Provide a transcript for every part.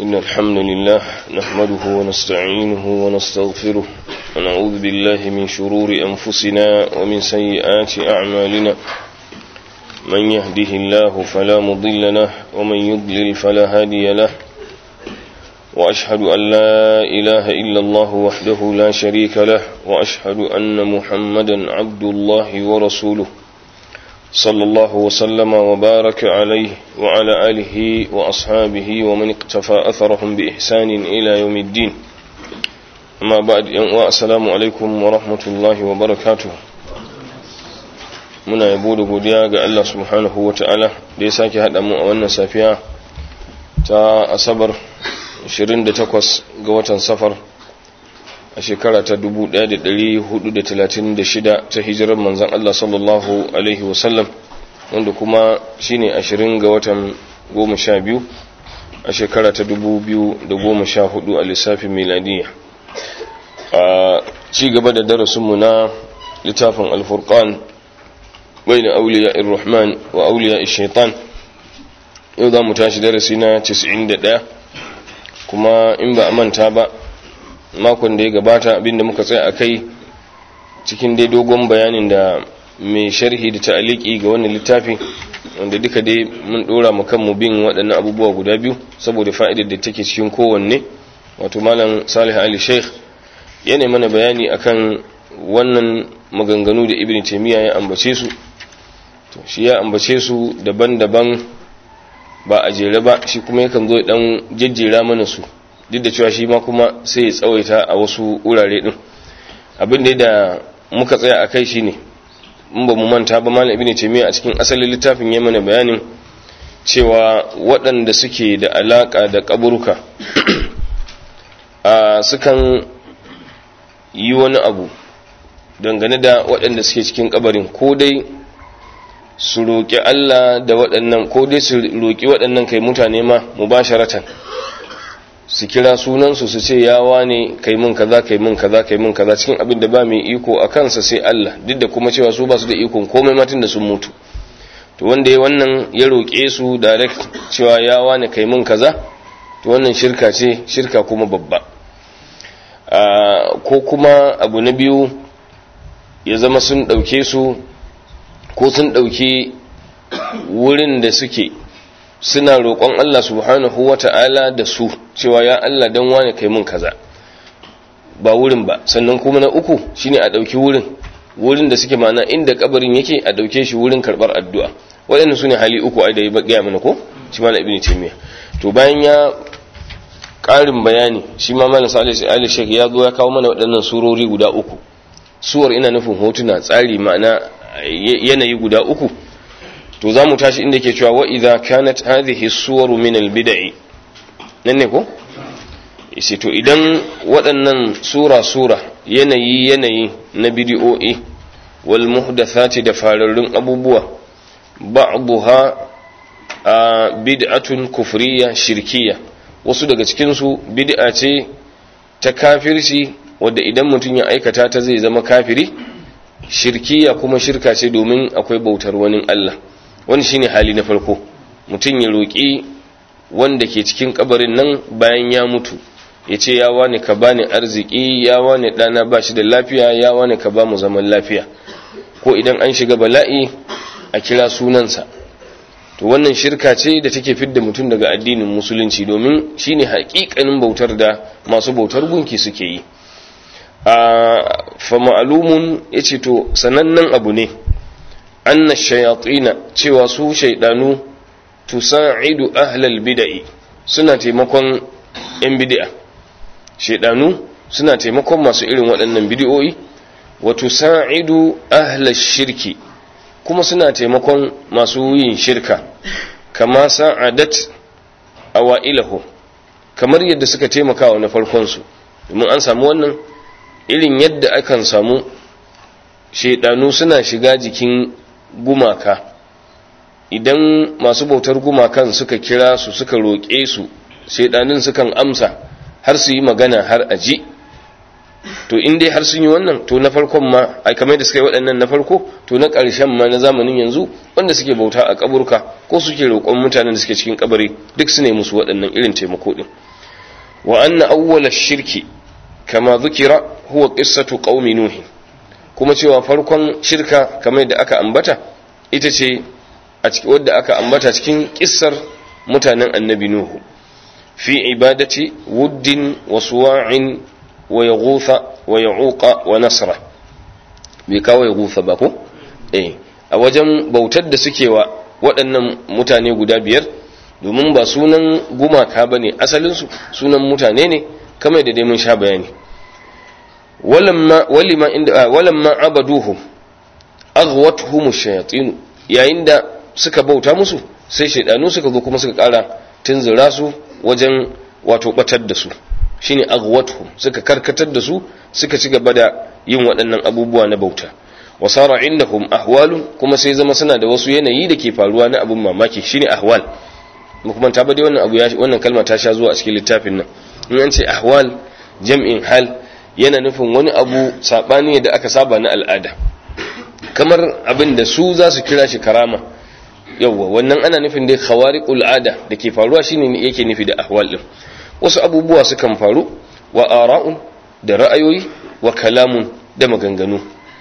إن الحمد لله نحمده ونستعينه ونستغفره ونعوذ بالله من شرور أنفسنا ومن سيئات أعمالنا من يهده الله فلا مضل له ومن يضلل فلا هادي له وأشهد أن لا إله إلا الله وحده لا شريك له وأشهد أن محمدا عبد الله ورسوله صلى الله وسلم وبارك عليه وعلى آله وأصحابه ومن اقتفى أثرهم بإحسان إلى يوم الدين أما بعد السلام عليكم ورحمة الله وبركاته muna yabo da godiya ga Allah subhanahu wa ta'ala da ya sake haɗa mu a wannan safiya ta asabar 28 ga watan safar a shekara ta 1436 ta hijirar manzan Allah sallallahu Alaihi wasallam wanda kuma shine 20 ga watan 12 a shekara ta 2014 a lissafin miladiya a ci gaba da darasinmu na littafin alfurkan bai da auliya irrahman wa auliya shaitan yau za mu tashi darasi na 91 kuma in ba a manta ba makon da ya gabata abinda muka tsaya a kai cikin dai dogon bayanin da mai sharhi da ta'aliki ga wannan littafi wanda duka dai mun dora mu kanmu bin waɗannan abubuwa guda biyu saboda fa'idar da take cikin kowanne wato malam salih ali sheikh yana mana bayani akan wannan maganganu da ibn taymiya ya ambace su to shi ya ambace su daban-daban ba a jere ba shi kuma yakan zo dan jejjera mana su duk da cewa shi ma kuma sai ya tsawaita a wasu wurare din abin da muka tsaya a kai shine in ba mu manta ba malam ibnu taymiya a cikin asalin littafin ya mana bayanin cewa waɗanda suke da alaka da kaburuka a sukan yi wani abu dangane da waɗanda suke cikin kabarin ko dai su roƙi Allah da waɗannan ko dai su roƙi waɗannan kai mutane ma mubasharatan su kira sunansu su ce yawa ne kai mun kaza kai mun kaza kai mun kaza cikin abin da ba mai iko a kansa sai Allah duk da kuma cewa su ba su da ikon komai matin da sun mutu to wanda ya wannan ya roƙe su direct cewa yawa ne kai mun kaza to wannan shirka ce shirka kuma babba ko kuma abu na biyu ya zama sun ɗauke su ko sun ɗauki wurin da suke suna roƙon Allah subhanahu wa ta'ala da su cewa ya Allah don wane kai mun kaza ba wurin ba sannan kuma na uku shine a ɗauki wurin wurin da suke mana inda kabarin yake a ɗauke shi wurin karɓar addu'a waɗannan su ne hali uku ai da ya gaya mana ko shi mana ibn taymiya to bayan ya ƙarin bayani shi ma malam salih ali shek ya zo ya kawo mana waɗannan surori guda uku suwar ina nufin hotuna tsari ma'ana yanayi guda uku to za mu tashi inda ke cewa wa idza kanat hadhihi suwaru min albid'i nan ne ko isi to idan waɗannan sura sura yanayi yanayi na bid'o'i wal muhdathati da fararrun abubuwa ba'daha bid'atun kufriya shirkiya wasu daga cikin su bid'a ce ta kafirci wadda idan mutum ya aikata ta zai zama kafiri shirkiya kuma shirka ce domin akwai bautar wani Allah wani shine hali na farko mutum ya roƙi wanda ke cikin kabarin nan bayan ya mutu ya ce ya wani ka bani arziki ya wani ɗana ba shi da lafiya ya wani ka ba mu zaman lafiya ko idan an shiga bala'i a kira sunansa to wannan shirka ce da take fidda mutum daga addinin musulunci domin shine haƙiƙanin bautar da masu bautar gunki suke yi fa ma'alumun ya ce to sanannen abu ne anna shayatina cewa su shaidanu tusa'idu ahlal bid'i suna taimakon yan bid'a shaidanu suna taimakon masu irin waɗannan bid'o'i wa tusa'idu ahlal shirki kuma suna taimakon masu yin shirka kama sa'adat awailahu kamar yadda suka taimaka wa na farkon su domin an samu wannan irin yadda akan samu shaidanu suna shiga jikin gumaka idan masu bautar gumakan suka kira su suka roƙe su shaidanin sukan amsa har su yi magana har aji to in dai har sun yi wannan to na farkon ma ai kamar da suka yi waɗannan na farko to na ƙarshen ma na zamanin yanzu wanda suke bauta a kaburka ko suke roƙon mutanen da suke cikin kabari duk su ne musu waɗannan irin taimako din wa anna awwala shirki kama zukira huwa qissatu qaumi nuh kuma cewa farkon shirka kamar da aka ambata ita ce a cikin wadda aka ambata cikin kissar mutanen annabi nuhu fi ibadati wuddin wa suwa'in wa yaghutha wa ya'uqa wa nasra bai kawo yaghutha ba ko eh a wajen bautar da suke wa waɗannan mutane guda biyar domin ba sunan gumaka ba ne asalinsu sunan mutane ne kamar da dai mun sha bayani walamma abaduhum aghwatuhum shayatin yayin da suka bauta musu sai shaidanu suka zo kuma suka kara tunzura su wajen wato batar da su shine aghwatuhum suka karkatar da su suka ci gaba da yin waɗannan abubuwa na bauta wasara indahum ahwalun kuma sai zama suna da wasu yanayi da ke faruwa na abun mamaki shine ahwal kuma ta bade wannan abu wannan kalma ta sha zuwa a cikin littafin nan in an ce ahwal jam'in hal yana nufin wani abu sabani da aka saba na al'ada kamar abin da su za su kira shi karama yawwa wannan ana nufin dai khawariqul ada da ke faruwa shine yake nufi da ahwal din wasu abubuwa sukan faru wa ara'un da ra'ayoyi wa kalamun da maganganu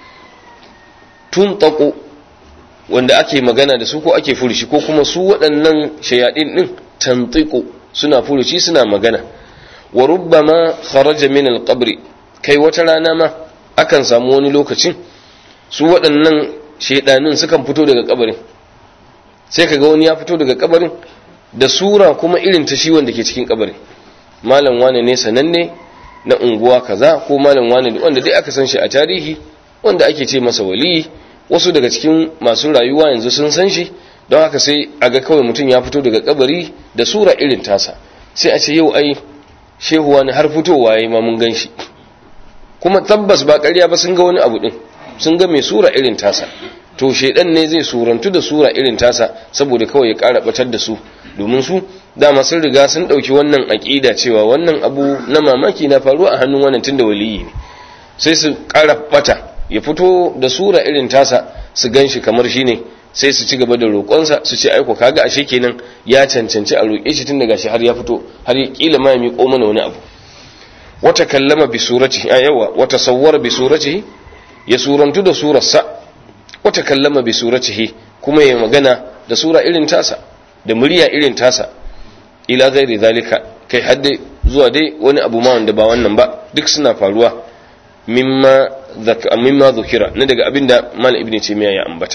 tun taƙo wanda ake magana da su ko ake furushi ko kuma su waɗannan shayaɗin ɗin tantiko suna furushi suna magana wa rubbama kharaja min alqabri kai wata rana ma akan samu wani lokacin su waɗannan shaidanin sukan fito daga kabarin sai kaga wani ya fito daga kabarin da sura kuma irin ta shi wanda ke cikin kabarin malam wane ne sananne na unguwa kaza ko malam wane wanda dai aka san shi a tarihi wanda ake ce masa waliyi wasu daga cikin masu rayuwa yanzu sun san shi don haka sai a ga kawai mutum ya fito daga kabari da sura irin tasa sai a ce yau ai shehuwa ne har fitowa ya ma mun gan shi kuma tabbas ba ƙarya ba sun ga wani abu din sun ga mai sura irin tasa to shaidan ne zai surantu da sura irin tasa saboda kawai ya ƙara batar da su domin su dama sun riga sun ɗauki wannan aƙida cewa wannan abu na mamaki na faruwa a hannun wannan tunda waliyi ne sai su ƙara bata ya fito da sura irin tasa su gan shi kamar shi ne sai su ci gaba da roƙonsa su ce aiko kaga ashe kenan ya cancanci a roƙe shi tun daga shi har ya fito har ya kila ma ya miƙo mana wani abu wata kallama bi suratihi a yawa wata sawwara bi suratihi ya surantu da surarsa wata kallama bi suratihi kuma ya magana da sura irin tasa da murya irin tasa ila ghairi zalika kai hadde zuwa dai wani abu ma wanda ba wannan ba duk suna faruwa mimma mimma dhukira ne daga abinda mal ibn taymiya ya ambata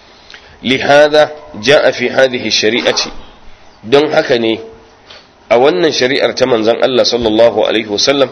lihada jaa fi hadhihi shari'ati don haka ne a wannan shari'ar ta manzon Allah sallallahu alaihi wasallam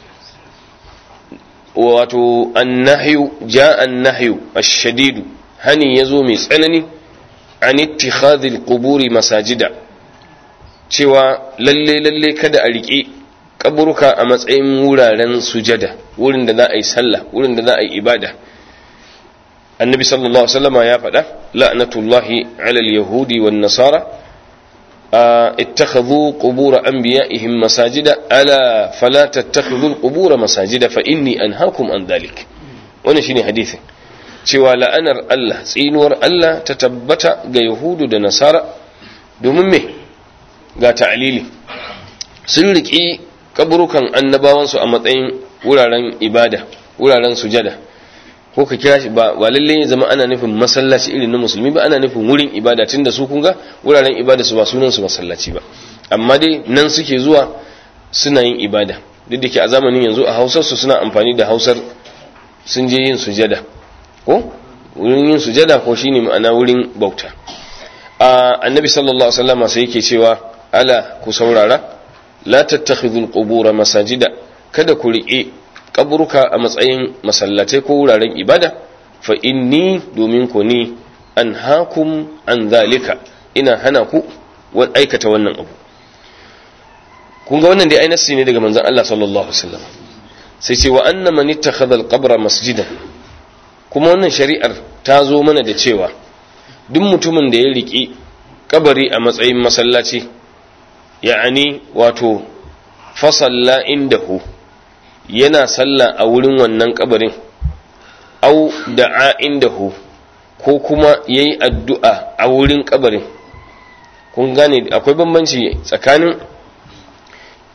wato annahyu jaa annahyu ash-shadid hani yazo mai tsanani an ittikhadhil quburi masajida cewa lalle lalle kada a riƙe kaburuka a matsayin wuraren sujada wurin da za a yi sallah wurin da za a yi ibada annabi sallallahu alaihi wasallama ya faɗa la'natullahi ala al-yahudi wan nasara ittakhadhu qubur anbiya'ihim masajida ala fala tattakhidhu al-qubur masajida fa inni anhaakum an dhalik wannan shine hadisin cewa la'anar Allah tsinuwar Allah ta tabbata ga yahudu da nasara domin me ga ta'alili sun riƙi kaburukan annabawansu a matsayin wuraren ibada wuraren sujada ko ka kira shi ba lalle ya zama ana nufin masallaci irin na musulmi ba ana nufin wurin ibada tun da su kun ga wuraren ibada su ba sunan su masallaci ba amma dai nan suke zuwa suna yin ibada duk da ke a zamanin yanzu a hausar su suna amfani da hausar sun je yin sujada ko wurin yin sujada ko shine ma'ana wurin bauta a annabi sallallahu alaihi wasallam sai yake cewa ala ku saurara la tattakhidhul qubura masajida kada ku riƙe kaburuka a matsayin masallatai ko wuraren ibada fa inni domin ku ni an hakum an zalika ina hana ku aikata wannan abu kun ga wannan dai ai nassi ne daga manzon Allah sallallahu alaihi wasallam sai ce wa anna man ittakhadha al-qabra masjidan kuma wannan shari'ar ta zo mana da cewa duk mutumin da ya riƙe kabari a matsayin masallaci ya'ani wato fasalla indahu yana sallah a wurin wannan kabarin au da'a indahu ko kuma yayi addu'a a wurin kabarin kun gane akwai bambanci tsakanin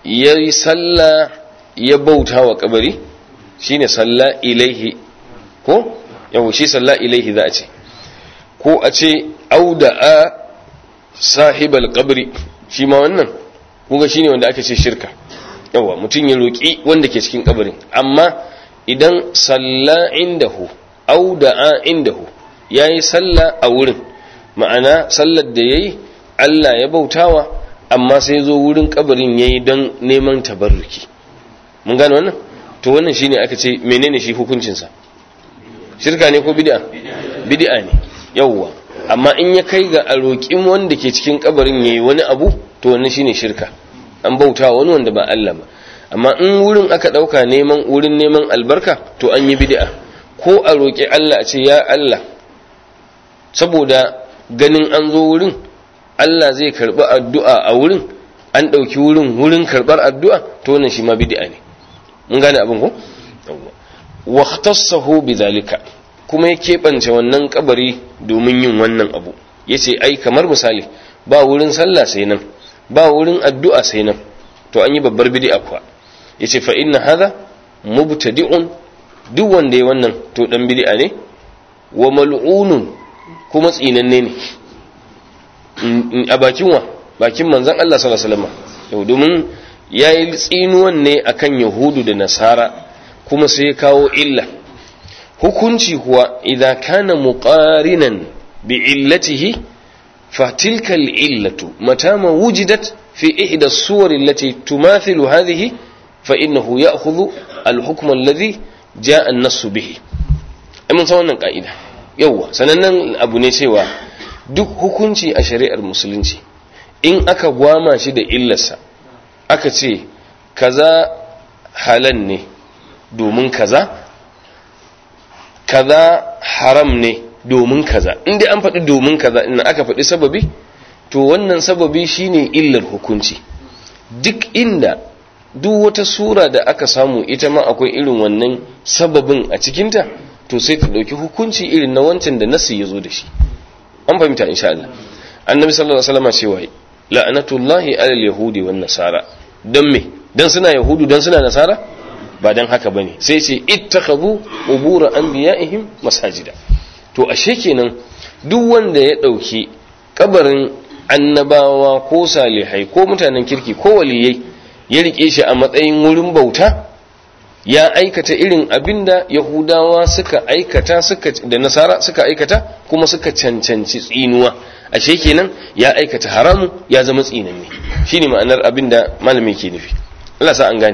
ya yi sallah ya bauta wa kabari shine salla ilaihi ko yau shi salla ilaihi za a ce ko a ce auda'a sahibal kabri shi ma wannan kuga shine wanda aka ce shirka yawa mutum ya roƙi wanda ke cikin kabarin amma idan salla indahu auda'a indahu yayi salla a wurin ma'ana sallar da yayi Allah ya bautawa amma sai zo wurin kabarin yayi don neman tabarruki mun gane wannan to wannan shine aka ce menene shi hukuncin sa shirka ne ko bid'a bid'a ne yawwa amma in ya kai ga a roƙin wanda ke cikin kabarin yayi wani abu to wannan shine shirka an bauta wani wanda ba Allah ba amma in wurin aka dauka neman wurin neman albarka to an yi bid'a ko a roƙi Allah a ce ya Allah saboda ganin an zo wurin Allah zai karɓi addu'a a wurin an ɗauki wurin wurin karɓar addu'a to wannan shi ma bid'a ne mun gane abin ko wa ikhtassahu bidhalika kuma ya keɓance wannan kabari domin yin wannan abu yace ai kamar misali ba wurin sallah sai nan ba wurin addu'a sai nan to an yi babbar bid'a kuwa yace fa inna hadha mubtadi'un duk wanda ya wannan to dan bid'a ne wa mal'unun kuma tsinanne ne a bakin wa bakin manzon Allah sallallahu alaihi wasallam yau domin yayi tsinuwan ne akan yahudu da nasara kuma sai ya kawo illa hukunci kuwa idza kana muqarinan bi illatihi fa tilka al-illatu mata ma wujidat fi ihda as-suwar allati tumathilu hadhihi fa innahu ya'khudhu al-hukm alladhi ja'a an-nass bihi mun san wannan ka'ida yawa sanannen abu ne cewa duk hukunci a shari'ar musulunci in aka gwama shi da illarsa aka ce kaza halal ne domin kaza kaza haram ne domin kaza inda an faɗi domin kaza ina aka faɗi sababi to wannan sababi shine illar hukunci duk inda duk wata sura da aka samu ita ma akwai irin wannan sababin a cikinta to sai ta ɗauki hukunci irin na wancan da nasu ya zo da shi an fahimta insha Allah annabi sallallahu alaihi wasallam cewa la'anatullahi alal yahudi wan nasara dan me dan suna yahudu dan suna nasara ba dan haka bane sai ce ittakhadhu qubur anbiya'ihim masajida to ashe kenan duk wanda ya dauki kabarin annabawa ko salihai ko mutanen kirki ko waliyai ya rike shi a matsayin wurin bauta ya aikata irin abinda yahudawa suka aikata suka da nasara suka aikata kuma suka cancanci tsinuwa ashe kenan ya aikata haramu ya zama tsinanne shine ma'anar abinda malami ke nufi Allah sa an gane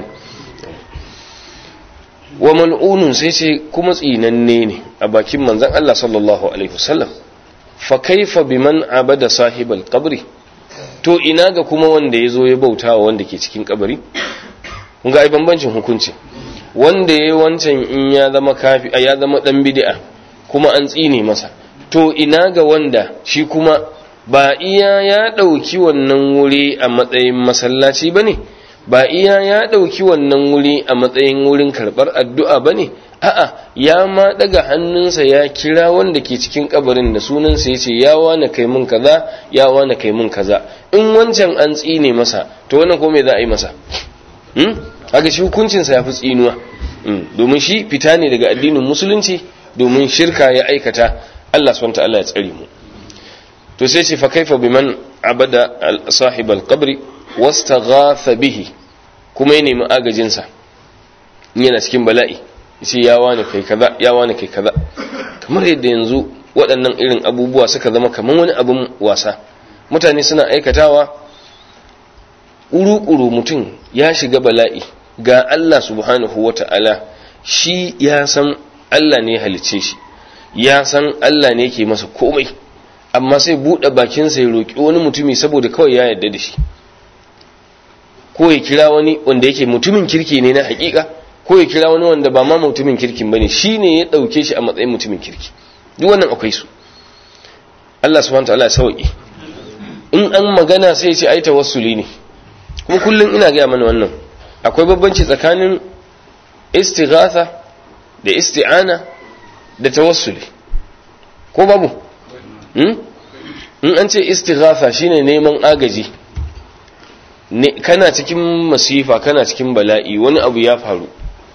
wa mal'unun sai ce kuma tsinanne ne a bakin manzon Allah sallallahu alaihi wasallam fa kaifa biman abada sahibal qabri to ina ga kuma wanda yazo ya bautawa wanda ke cikin kabari kun ga ai bambancin hukunci wanda yayi wancan in ya zama kafi ya zama dan bid'a kuma an tsine masa to ina ga wanda shi kuma ba iya ya dauki wannan wuri a matsayin masallaci bane ba iya ya ɗauki wannan wuri a matsayin wurin karɓar addu'a ba ne, a'a, ya ma ɗaga hannunsa ya kira wanda ke cikin kabarin da sunansa ya ce, ya wane kai mun kaza, ya wane kai mun kaza, in wancan an tsine masa, to wannan ko me za a yi masa? Hmm? Haka shi hukuncinsa ya fi tsinuwa, domin shi fita ne daga addinin musulunci domin shirka ya aikata, Allah subhanahu Allah ya tsare mu. To sai ce fa kaifa biman abada sahibal qabri wastaghatha bihi kuma ya nemi agajinsa in yana cikin bala'i yace ya wani kai kaza ya wani kai kaza kamar yadda yanzu waɗannan irin abubuwa suka zama kamar wani abin wasa mutane suna aikatawa uru-uru mutum ya shiga bala'i ga Allah subhanahu wata'ala shi ya san Allah ne halicce shi ya san Allah ne ke masa komai amma sai buɗe bakinsa ya roƙi wani mutumi saboda kawai ya yarda da shi ko ya kira wani wanda yake mutumin kirki ne na hakika ko ya kira wani wanda ba ma mutumin kirkin bane shine ya dauke shi a matsayin mutumin kirki duk wannan akwai su Allah subhanahu wataala ya sauki in an magana sai ya ce ai tawassuli ne kuma kullun ina ga mana wannan akwai babbanci tsakanin istighatha da isti'ana da tawassuli ko babu in an ce istighatha shine neman agaji kana cikin masifa kana cikin bala'i wani abu ya faru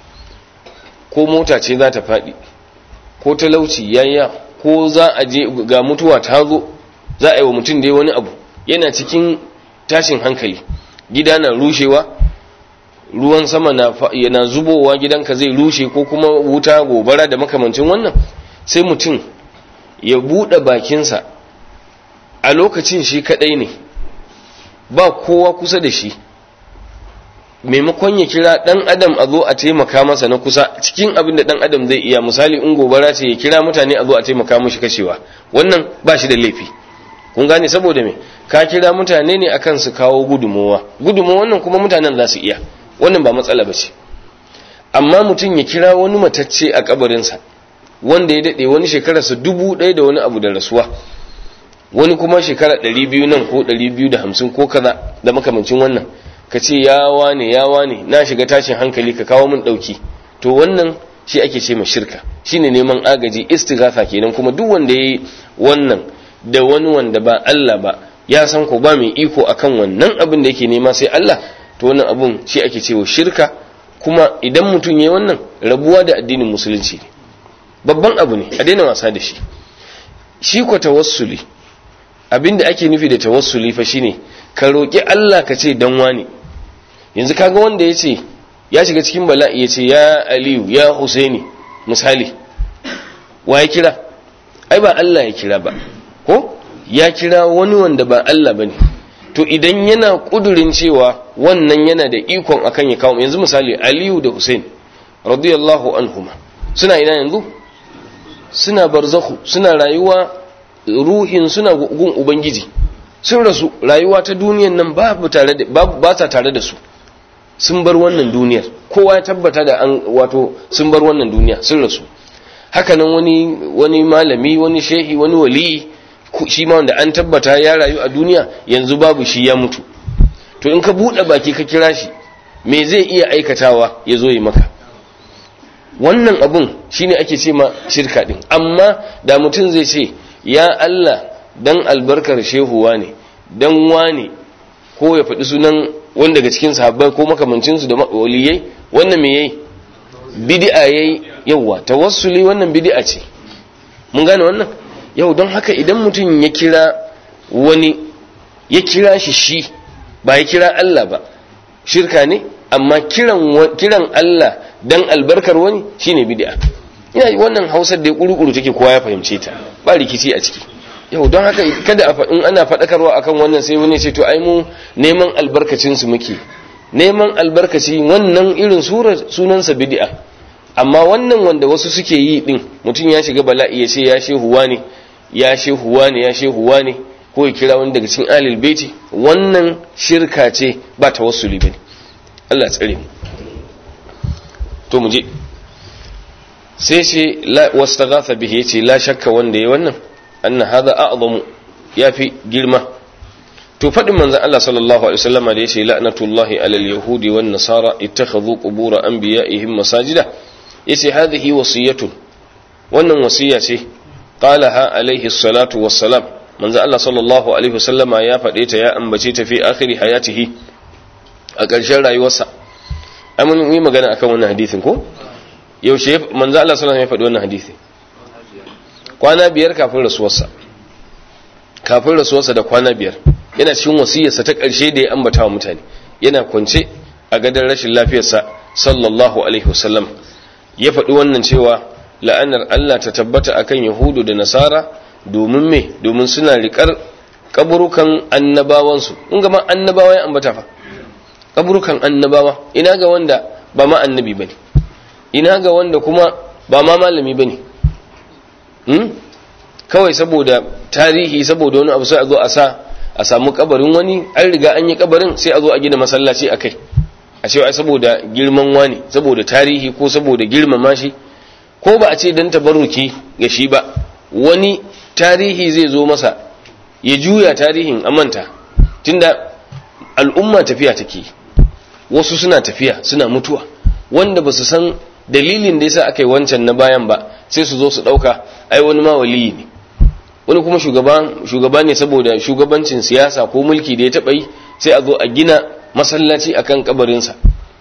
ko mota ce za ta faɗi ko talauci yayya ko za a je ga mutuwa ta zo za a yi wa mutum dai wani abu yana cikin tashin hankali gida na rushewa ruwan sama na yana zubowa gidanka zai rushe ko kuma wuta gobara da makamancin wannan sai mutum ya buɗe bakinsa a lokacin shi kaɗai ne ba kowa kusa da shi maimakon ya kira ɗan adam a zo a taimaka masa na kusa cikin abin da ɗan adam zai iya misali in gobara ce ya kira mutane a zo a taimaka mashi kashewa wannan ba shi da laifi kun gane saboda me ka kira mutane ne akan su kawo gudumowa gudumowa wannan kuma mutanen za su iya wannan ba matsala ba ce amma mutum ya kira wani matacce a kabarinsa wanda ya daɗe wani shekararsa dubu ɗaya da wani abu da rasuwa wani kuma shekara ɗari biyu nan ko ɗari biyu da hamsin ko kaza da makamancin wannan ka ce ya wane ya wane na shiga tashin hankali ka kawo min ɗauki to wannan shi ake ce ma shirka shine neman agaji istighatha kenan kuma duk wanda yayi wannan da wani wanda ba Allah ba ya san ko ba mai iko akan wannan abin da yake nema sai Allah to wannan abun shi ake cewa shirka kuma idan mutum yayi wannan rabuwa da addinin musulunci ne babban abu ne a daina wasa da shi shi ko tawassuli abinda ake nufi da tawassuli fa shine ka roki Allah ka ce dan wani yanzu kaga wanda yace ya shiga cikin bala'i yace ya Aliyu ya Husaini misali wa ya kira ai ba Allah ya kira ba ko ya kira wani wanda ba Allah bane to idan yana kudurin cewa wannan yana da ikon akan ya kawo yanzu misali Aliyu da Husain radiyallahu anhuma suna ina yanzu suna barzakhu suna rayuwa ruhin suna gun ubangiji sun rasu rayuwa ta duniyan nan babu tare da ba ta tare da su sun bar wannan duniyar kowa ya tabbata da an wato sun bar wannan duniya sun rasu haka nan wani wani malami wani shehi wani wali shi ma wanda an tabbata ya rayu a duniya yanzu babu shi ya mutu to in ka buɗe baki ka kira shi me zai iya aikatawa ya zo yi maka wannan abun shine ake ce ma shirka din amma da mutum zai ce ya Allah dan albarkar shehuwa ne dan wane ko ya faɗi sunan wanda daga cikin sahabbai ko makamancinsu da waliyai wannan me yayi bid'a yayi yawa tawassuli wannan bid'a ce mun gane wannan yau don haka idan mutum ya kira wani ya kira shi shi ba ya kira Allah ba shirka ne amma kiran kiran Allah dan albarkar wani shine bid'a ina wannan Hausar da ya kurukuru take kowa ya fahimce ta ba rikici a ciki yau don haka kada a in ana faɗakarwa akan wannan sai wani ce to ai mu neman albarkacin su muke neman albarkaci wannan irin surar sunansa bid'a amma wannan wanda wasu suke yi din mutum ya shiga bala'i ya ce ya shehuwa ne ya shehuwa ne ya shehuwa ne ko ya kira wani daga cikin alil baiti wannan shirka ce ba tawassuli bane Allah tsare mu to mu je sai ce wastaghatha bihi yace la shakka wanda yayi wannan anna hadha a'zamu yafi girma to fadin manzon Allah sallallahu alaihi wasallama da yace la'natullahi alal yahudi wan nasara ittakhadhu qubur anbiya'ihim masajida yace hadhihi wasiyatun wannan wasiya ce qalaha alaihi salatu wassalam manzon Allah sallallahu alaihi wasallama ya fade ta ya ambace ta fi akhiri hayatihi a ƙarshen rayuwarsa ai mun yi magana akan wannan hadisin ko yaushe manzo Allah sallallahu alaihi wasallam ya faɗi wannan hadisi kwana biyar kafin rasuwarsa kafin rasuwarsa da kwana biyar yana cikin wasiyarsa ta ƙarshe da ya ambata wa mutane yana kwance a gadon rashin lafiyarsa sallallahu alaihi wasallam ya faɗi wannan cewa la'anar Allah ta tabbata akan yahudu da nasara domin me domin suna riƙar kaburukan annabawansu in ga ma annabawa ya ambata fa kaburukan annabawa ina ga wanda ba ma annabi bane ina ga wanda kuma ba ma malami bane hmm? kawai saboda tarihi saboda wani abu sai a zo a sa a samu kabarin wani an riga an yi kabarin sai a zo a gina masallaci a kai a ce ai saboda girman wani saboda tarihi ko saboda girmama shi ko ba a ce dan tabarruki ga shi ba wani tarihi zai zo masa ya juya tarihin amanta tunda al'umma tafiya take wasu suna tafiya suna mutuwa wanda ba su san dalilin da yasa aka yi wancan na bayan ba sai su zo su ɗauka ai wani ma waliyi ne wani kuma shugaba ne saboda shugabancin siyasa ko mulki da ya taɓa yi sai a zo a gina masallaci akan kabarinsa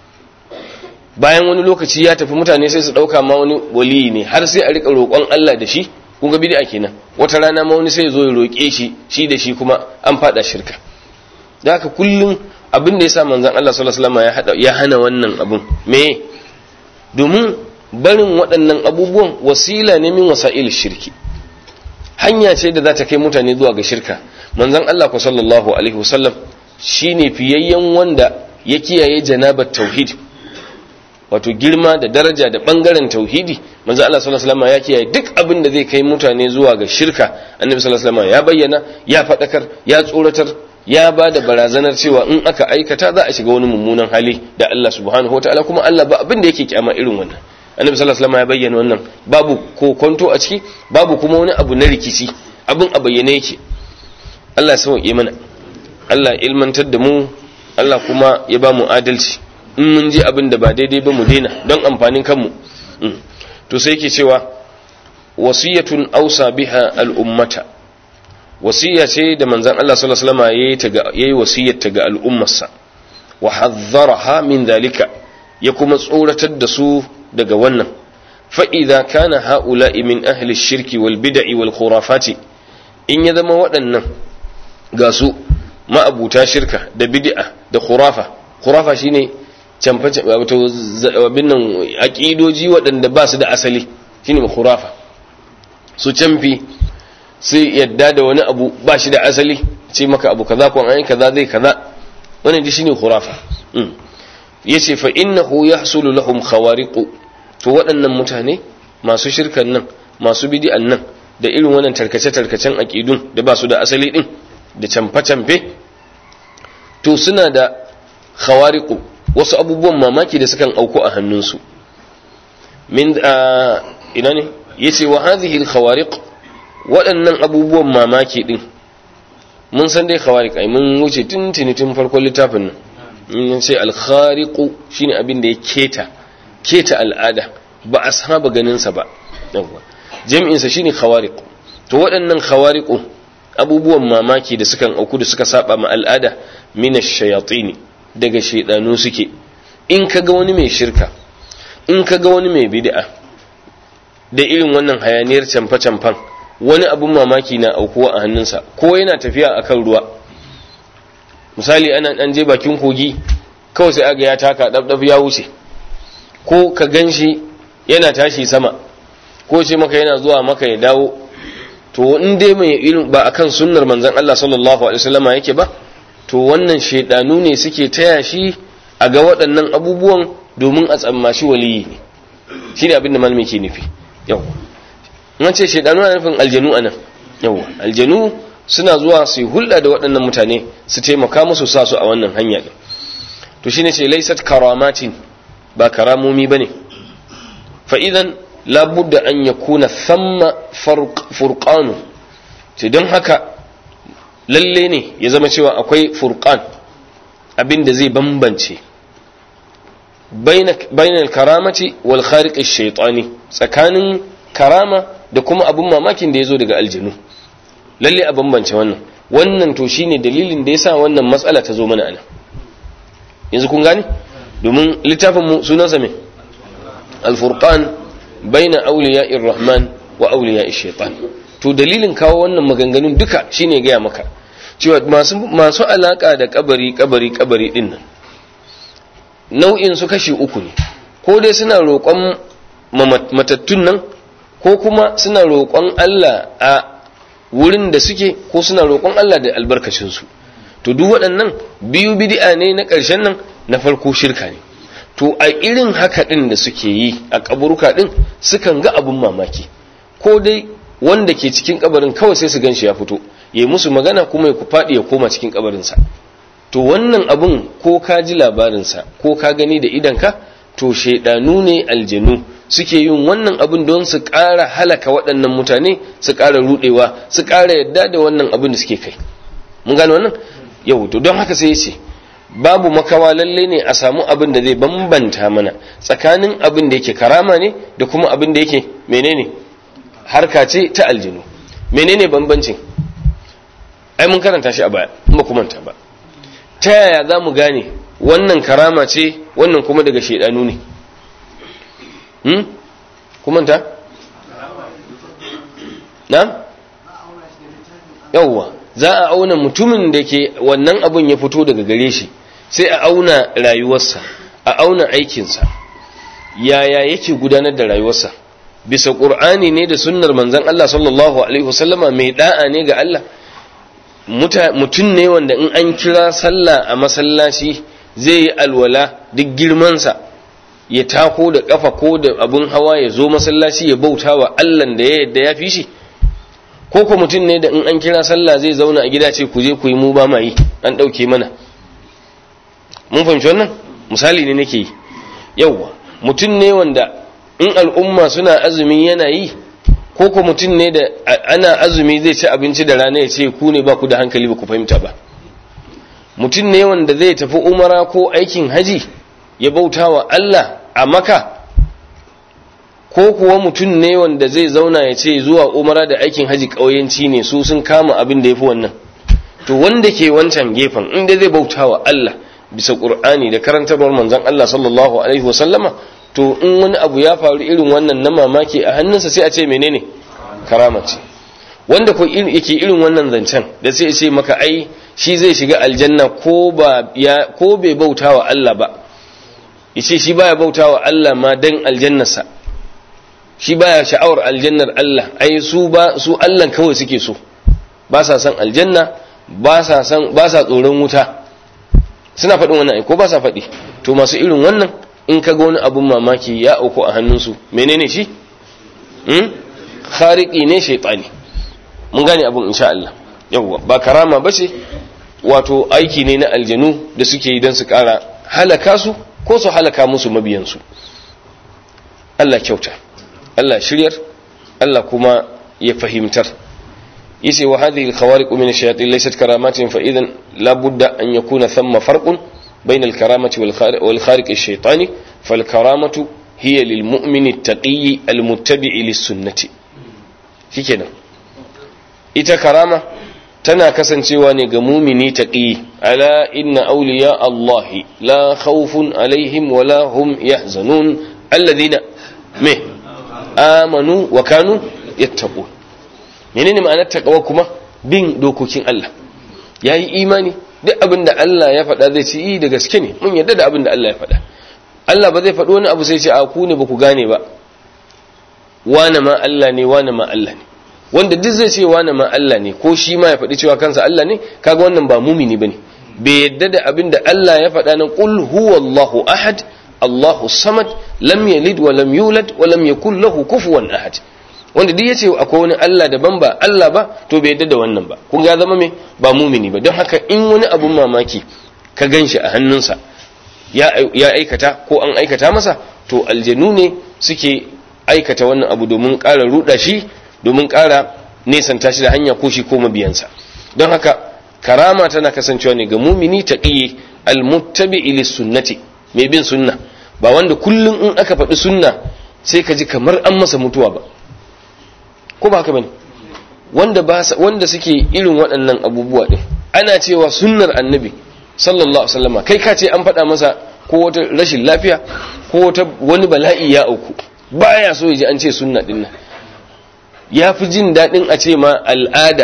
bayan wani lokaci ya tafi mutane sai su dauka ma wani waliyi ne har sai a rika roƙon Allah da shi kun ga bid'a kenan wata rana ma wani sai ya zo ya roƙe shi shi da shi kuma an fada shirka da haka kullum abin da yasa manzon Allah sallallahu alaihi wasallam ya hada ya hana wannan abun me domin barin waɗannan abubuwan wasila ne min wasa'il shirki hanya ce da za ta kai mutane zuwa ga shirka manzon Allah ku sallallahu alaihi wasallam shine fiyayyen wanda ya kiyaye janabar tauhid wato girma da daraja da bangaren tauhidi manzon Allah sallallahu alaihi wasallam ya kiyaye duk abin da zai kai mutane zuwa ga shirka annabi sallallahu alaihi wasallam ya bayyana ya fadakar ya tsoratar ya ba da barazanar cewa in aka aikata za a shiga wani mummunan hali da Allah subhanahu wataala kuma Allah ba abin da yake kyama irin wannan annabi sallallahu alaihi wasallam ya bayyana wannan babu kokonto a ciki babu kuma wani abu na rikici abin a bayyane yake Allah ya sauke mana Allah ilmantar da mu Allah kuma ya ba mu adalci in mun ji abin da ba daidai ba mu daina don amfanin kanmu to sai yake cewa wasiyatun ausa biha al'ummata wasiya ce da manzon Allah sallallahu alaihi wasallam yayi ta ga yayi wasiyar ta ga al'ummarsa wa hazzaraha min dalika ya kuma tsoratar da su daga wannan fa idza kana haula'i min ahli shirki wal bid'i wal khurafati in ya zama waɗannan ga su ma'abuta shirka da bid'a da khurafa khurafa shine camfa wato abin nan aqidoji waɗanda ba su da asali shine khurafa su camfi sai yadda da wani abu ba shi da asali ce maka abu kaza ko an kaza zai kaza wannan shi shine khurafa yace fa innahu yahsulu lahum khawariqu to waɗannan mutane masu shirkan nan masu bid'an nan da irin wannan tarkace-tarkacen aqidun da ba su da asali din da camfe-camfe to suna da khawariqu wasu abubuwan mamaki da sukan auku a hannunsu min ina ne yace wa hadhihi al-khawariq waɗannan abubuwan mamaki din mun san dai khawariq ai mun wuce tun tun farkon littafin nan in ce al-khariqu shine abin da ya keta keta al'ada ba a saba ganin sa ba yawa jami'in sa shine khawariq to waɗannan khawariqu abubuwan mamaki da sukan auku da suka saba ma al'ada min ash-shayatin daga shaydanu suke in kaga wani mai shirka in kaga wani mai bid'a da irin wannan hayaniyar camfa-camfan wani abun mamaki na aukuwa a hannunsa ko yana tafiya akan ruwa misali ana dan je bakin kogi kawai sai aga ya taka dabdab ya wuce ko ka ganshi yana tashi sama ko ce maka yana zuwa maka ya dawo to in dai mai irin ba akan sunnar manzon Allah sallallahu alaihi wasallama yake ba to wannan shedanu ne suke taya shi a ga waɗannan abubuwan domin a tsammashi waliyi ne shine abin da malami ke nufi yau an ce shedanu na nufin aljanu anan yau aljanu suna zuwa su yi hulɗa da waɗannan mutane su taimaka musu sa su a wannan hanya ɗin to shi ne ce laisat karamatin ba karamomi ba ne fa'idan labudda an ya kuna samma furƙanu ce don haka lalle ne ya zama cewa akwai furƙan abin da zai bambance bainal karamati wal khariƙi shaitani tsakanin karama da kuma abin mamakin da ya zo daga aljanu lalle a bambance wannan wannan to shine dalilin da yasa wannan matsala ta zo mana anan yanzu kun gane domin littafin mu sunansa me al-furqan baina awliya'ir rahman wa awliya'ish shaitan to dalilin kawo wannan maganganun duka shine gaya maka cewa masu masu alaka da kabari kabari kabari din nan nau'in su kashi uku ne ko dai suna roƙon matattun nan ko kuma suna roƙon Allah a wurin da suke ko suna roƙon Allah da albarkacinsu to duk waɗannan biyu bid'a ne na ƙarshen nan na farko shirka ne to a irin haka ɗin da suke yi a kaburuka ɗin sukan ga abun mamaki ko dai wanda ke cikin kabarin kawai sai su gan shi ya fito ya musu magana kuma ya faɗi ya koma cikin kabarinsa to wannan abun ko ka ji labarinsa ko ka gani da idanka to shaidanu ne aljanu suke yin wannan abin don su ƙara halaka waɗannan mutane su ƙara ruɗewa su ƙara yadda da wannan abin da suke kai mun gane wannan yau to don haka sai ya ce babu makawa lalle ne a samu abin da zai bambanta mana tsakanin abin da yake karama ne da kuma abin da yake menene harka ce ta aljinu menene bambancin ai mun karanta shi a baya in ba ku manta ba ta yaya za mu gane wannan karama ce wannan kuma daga shaidanu ne hmm kuma ta na yawwa za a auna mutumin da ke wannan abun ya fito daga gare shi sai a auna rayuwarsa a auna aikinsa yaya yake gudanar da rayuwarsa bisa ƙur'ani ne da sunnar manzon Allah sallallahu alaihi wasallama mai da'a ne ga Allah mutum ne wanda in an kira sallah a masallaci zai yi alwala duk girmansa ya tako da kafa ko da abun hawa ya zo masallaci ya bauta wa Allah da ya yadda ya fi shi ko ko mutum ne da in an kira sallah zai zauna a gida ce ku je ku yi mu ba ma yi an ɗauke mana mun fahimci wannan misali ne nake yi yauwa mutum ne wanda in al'umma suna azumi yana yi ko ko mutum ne da ana azumi zai ci abinci da rana ya ce ku ne ba ku da hankali ba ku fahimta ba mutum ne wanda zai tafi umara ko aikin haji ya bauta wa Allah a maka ko kuwa mutum ne wanda zai zauna ya ce zuwa umara da aikin haji ƙauyenci ne su sun kama abin da ya fi wannan to wanda ke wancan gefen inda zai bauta wa Allah bisa ƙur'ani da karantarwar manzon Allah sallallahu alaihi wasallama to in wani abu ya faru irin wannan na mamaki a hannunsa sai a ce menene karama ce wanda ko yake irin wannan zancen da sai ce maka ai shi zai shiga aljanna ko ba ya ko bai bauta wa Allah ba yace shi baya bauta wa Allah ma dan aljannarsa shi baya sha'awar aljannar Allah ai su ba su Allah kawai suke so ba sa san aljanna ba sa san ba sa tsoron wuta suna faɗin wannan ai ko ba sa faɗi to masu irin wannan in ka ga wani abun mamaki ya auku a hannunsu menene shi hmm khariki ne shaytani mun gane abun insha Allah yawwa ba karama bace wato aiki ne na aljanu da suke yi don su ƙara halaka su ko su halaka musu mabiyansu Allah kyauta Allah shiryar Allah kuma ya fahimtar yace wa hadhihi al-khawariq min ash-shayatin laysat karamatin fa idan la budda an yakuna thamma farqun bayna al-karamati wal khariq ash-shaytani fal karamatu hiya lil mu'min at-taqi al-muttabi' lis-sunnati shikenan ita karama tana kasancewa ne ga mumini taqi ala inna awliya Allah la khawfun alaihim wa la hum yahzanun alladhina me amanu wa kanu yattaqun menene ma'anar taqwa kuma bin dokokin Allah yayi imani duk abin da Allah ya faɗa zai ci da gaske ne mun yarda da abin da Allah ya faɗa Allah ba zai faɗi wani abu sai ce a ku ne ba ku gane ba wane ma Allah ne wane ma Allah ne wanda duk zai ce wane ma Allah ne ko shi ma ya faɗi cewa kansa Allah ne kaga wannan ba mumini bane bai yadda da abin da Allah ya faɗa nan qul huwallahu ahad Allahu samad lam yalid wa lam yulad wa lam yakul lahu kufuwan ahad wanda duk yace akwai wani Allah daban ba Allah ba to bai yadda da wannan ba kun ga zama me ba mumini ba don haka in wani abun mamaki ka ganshi a hannunsa ya ya aikata ko an aikata masa to aljanu ne suke aikata wannan abu domin ƙara ruɗa shi domin ƙara nesanta shi da hanya ko shi ko mabiyansa don haka karama tana kasancewa ne ga mumini ta ƙiye almuttabi ilis sunnati mai bin sunna ba wanda kullum in aka faɗi sunna sai ka ji kamar an masa mutuwa ba ko ba haka bane wanda ba wanda suke irin waɗannan abubuwa din ana cewa sunnar annabi sallallahu alaihi wasallama kai ka ce an faɗa masa ko wata rashin lafiya ko wata wani bala'i ya auku baya so ya ji an ce sunna din nan ya fi jin daɗin a ce ma al'ada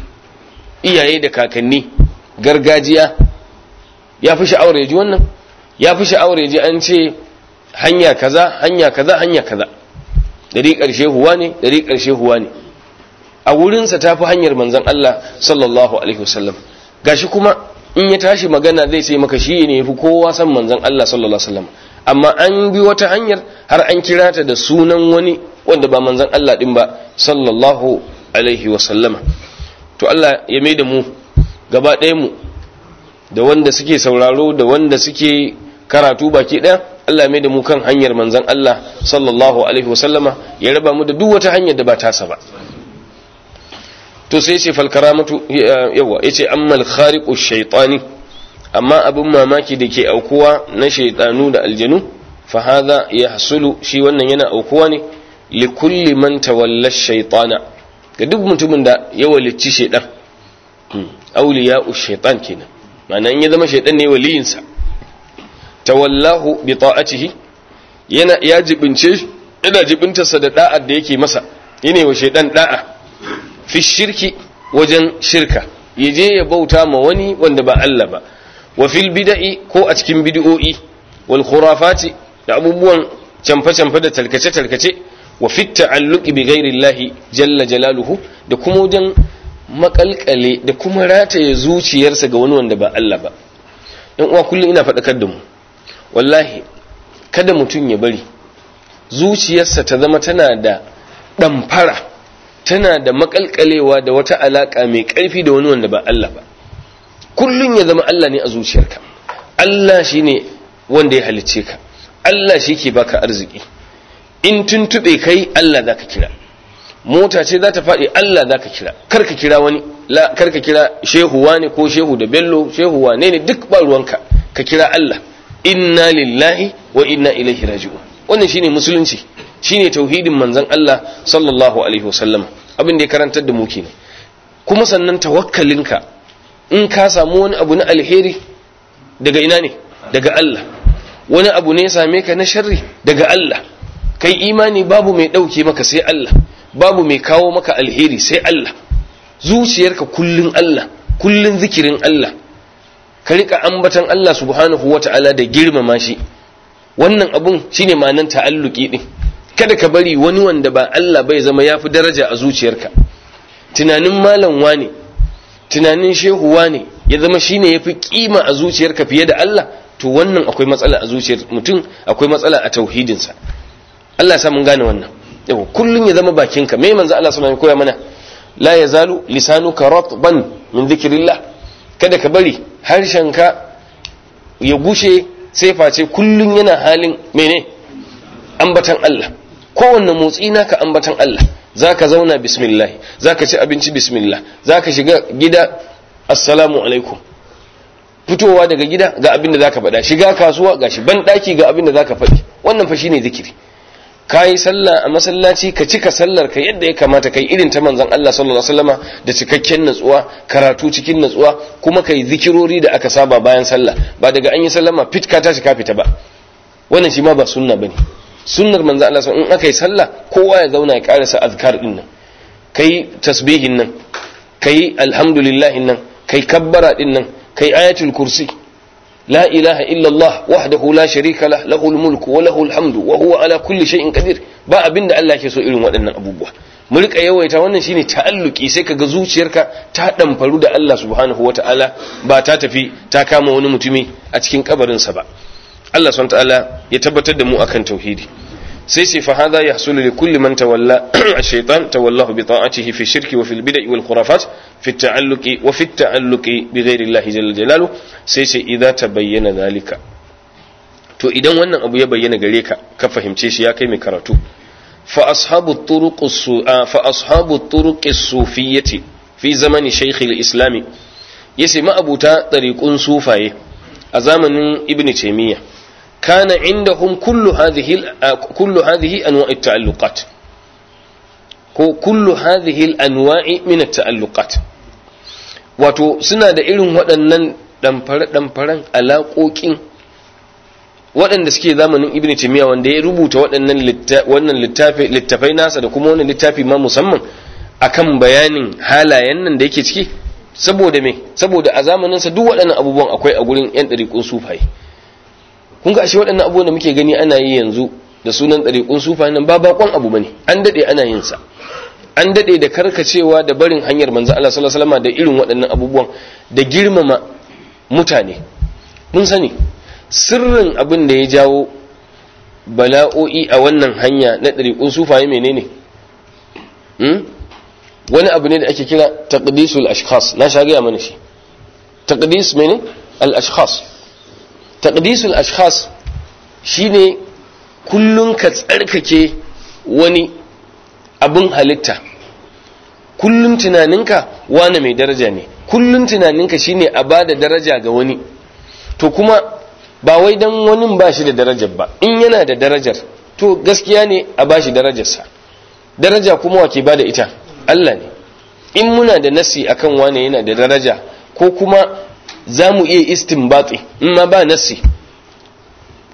iyaye da kakanni gargajiya ya fi sha'awar ya ji wannan ya fi sha'awar ya ji an ce hanya kaza hanya kaza hanya kaza dari ƙarshe huwa ne dari ƙarshe huwa ne a wurinsa ta fi hanyar manzan Allah sallallahu alaihi wasallam gashi kuma in ya tashi magana zai ce maka shi ne fi kowa san manzan Allah sallallahu alaihi wasallam amma an bi wata hanyar har an kira ta da sunan wani wanda ba manzan Allah din ba sallallahu alaihi wasallama to Allah ya mai da mu gaba ɗaya mu da wanda suke sauraro da wanda suke karatu baki ɗaya Allah ya mai da mu kan hanyar manzan Allah sallallahu alaihi wasallama ya raba mu da duk wata hanyar da ba tasa ba to sai ce fal karamatu yawa yace ammal khariqu shaytani amma abin mamaki da ke aukuwa na shaytanu da aljanu fa hadha yahsulu shi wannan yana aukuwa ne li kulli man tawalla shaytana ga duk mutumin da ya walicci shaytan awliya'u shaytan kenan ma'ana in ya zama shaytan ne waliyinsa tawallahu bi ta'atihi yana ya jibince yana jibintarsa da da'ar da yake masa yana wa shaidan da'a fi shirki wajen shirka yaje ya bauta ma wani wanda ba Allah ba wa fil bid'i ko a cikin bid'o'i wal khurafati da abubuwan camfe-camfe da talkace-talkace wa fit ta'alluqi bi ghairi Allah jalla jalaluhu da kuma wajen makalkale da kuma rataye zuciyarsa ga wani wanda ba Allah ba yan uwa kullum ina faɗakar da mu wallahi kada mutum ya bari zuciyarsa ta zama tana da ɗamfara tana da makalkalewa da wata alaƙa mai ƙarfi da wani wanda ba Allah ba kullum ya zama Allah ne a zuciyarka Allah shi ne wanda ya halicce ka Allah shi ke baka arziki in tuntube kai Allah za ka kira mota ce za ta faɗi Allah za ka kira kar ka kira wani kar ka kira shehu wane ko shehu da bello shehu wane ne duk ba ruwanka ka kira Allah inna lillahi wa inna ilaihi raji'un wannan shine musulunci shine tauhidin manzon Allah sallallahu alaihi wasallam abin da ya karantar da mu kenan kuma sannan tawakkalinka in ka samu wani abu na alheri daga ina ne daga Allah wani abu ne ya same ka na sharri daga Allah kai imani babu mai dauke maka sai Allah babu mai kawo maka alheri sai Allah zuciyarka kullun Allah kullun zikirin Allah ka rika ambatan Allah subhanahu wata'ala da girmama shi wannan abun shine ma'anan ta'alluki din kada ka bari wani wanda ba Allah bai zama yafi daraja a zuciyarka tunanin malam wane tunanin shehu wane ya zama shine yafi kima a zuciyarka fiye da Allah to wannan akwai matsala a zuciyar mutum akwai matsala a tauhidinsa Allah ya sa mun gane wannan yau kullun ya zama bakinka me manzo Allah sallallahu alaihi koya mana la yazalu lisanuka ratban min dhikrillah kada ka bari harshenka ya gushe sai face kullun yana halin mene ambatan Allah kowanne motsi naka ambatan Allah zaka zauna bismillah zaka ci abinci bismillah zaka shiga gida assalamu alaikum fitowa daga gida ga abin da zaka faɗa shiga kasuwa gashi ban daki ga abin da zaka faɗi wannan fa shine zikiri kayi sallah a masallaci ka cika sallar ka yadda ya kamata kai irin ta manzon Allah sallallahu alaihi wasallama da cikakken natsuwa karatu cikin natsuwa kuma kai zikirori da aka saba bayan sallah ba daga an yi sallama fit ka tashi ka fita ba wannan shi ma ba sunna bane sunnar manzon Allah in aka yi sallah kowa ya zauna ya karasa azkar din nan kai tasbihin nan kai alhamdulillah nan kai kabbara din nan kai ayatul kursi لا إله إلا الله وحده لا شريك له له الملك وله الحمد وهو على كل شيء قدير ba abin da Allah ke so irin waɗannan abubuwa mu rika yawaita wannan shine ta'alluki sai kaga zuciyarka ta damfaru da Allah subhanahu wata'ala ba ta tafi ta kama wani mutumi a cikin kabarin sa ba Allah subhanahu wata'ala ya tabbatar da mu akan tauhidi sai sai fa hadha yahsulu li kulli man tawalla ash-shaytan tawallahu bi ta'atihi fi shirki wa fil bid'i wal khurafat fi at-ta'alluqi wa fi at-ta'alluqi bi ghayri Allah jalla jalaluhu sai sai idza tabayyana zalika to idan wannan abu ya bayyana gare ka ka fahimce shi ya kai mai karatu fa ashabu turuq fa ashabu turuq as-sufiyyati fi zamani shaykh al-islam yace ma abuta tariqun sufaye a zamanin ibn taymiyyah كان عندهم كل هذه كل هذه انواع التعلقات كل هذه الانواع من التعلقات wato suna da irin waɗannan ɗamfare-ɗamfaren alaƙoƙin waɗanda suke zamanin ibn timiya wanda ya rubuta waɗannan littafai nasa da kuma wannan littafi ma musamman akan bayanin halayen nan da yake ciki saboda me saboda a zamaninsa duk waɗannan abubuwan akwai a gurin 'yan ɗariƙun sufaye kun ga ashe waɗannan abubuwan da muke gani ana yi yanzu da sunan ɗariƙun sufa nan ba bakon abu bane an daɗe ana yin sa an daɗe da karkacewa da barin hanyar manzo Allah sallallahu alaihi wasallam da irin waɗannan abubuwan da girmama mutane mun sani sirrin abin da ya jawo bala'o'i a wannan hanya na ɗariƙun sufaye menene hmm? wani abu ne da ake kira taqdisul ashkhas na sha gaya mana shi taqdis mene al ashkhas taqdisul ashkhas shine kullun ka tsarkake wani abin halitta kullun tunaninka wani mai daraja ne kullun tunaninka shine a bada daraja ga wani to kuma ba wai dan wani ba shi da darajar ba in yana da darajar to gaskiya ne a bashi darajarsa daraja kuma wake bada ita Allah ne in muna da nasi akan wane yana da daraja ko kuma za mu iya istinbati in ma ba nasi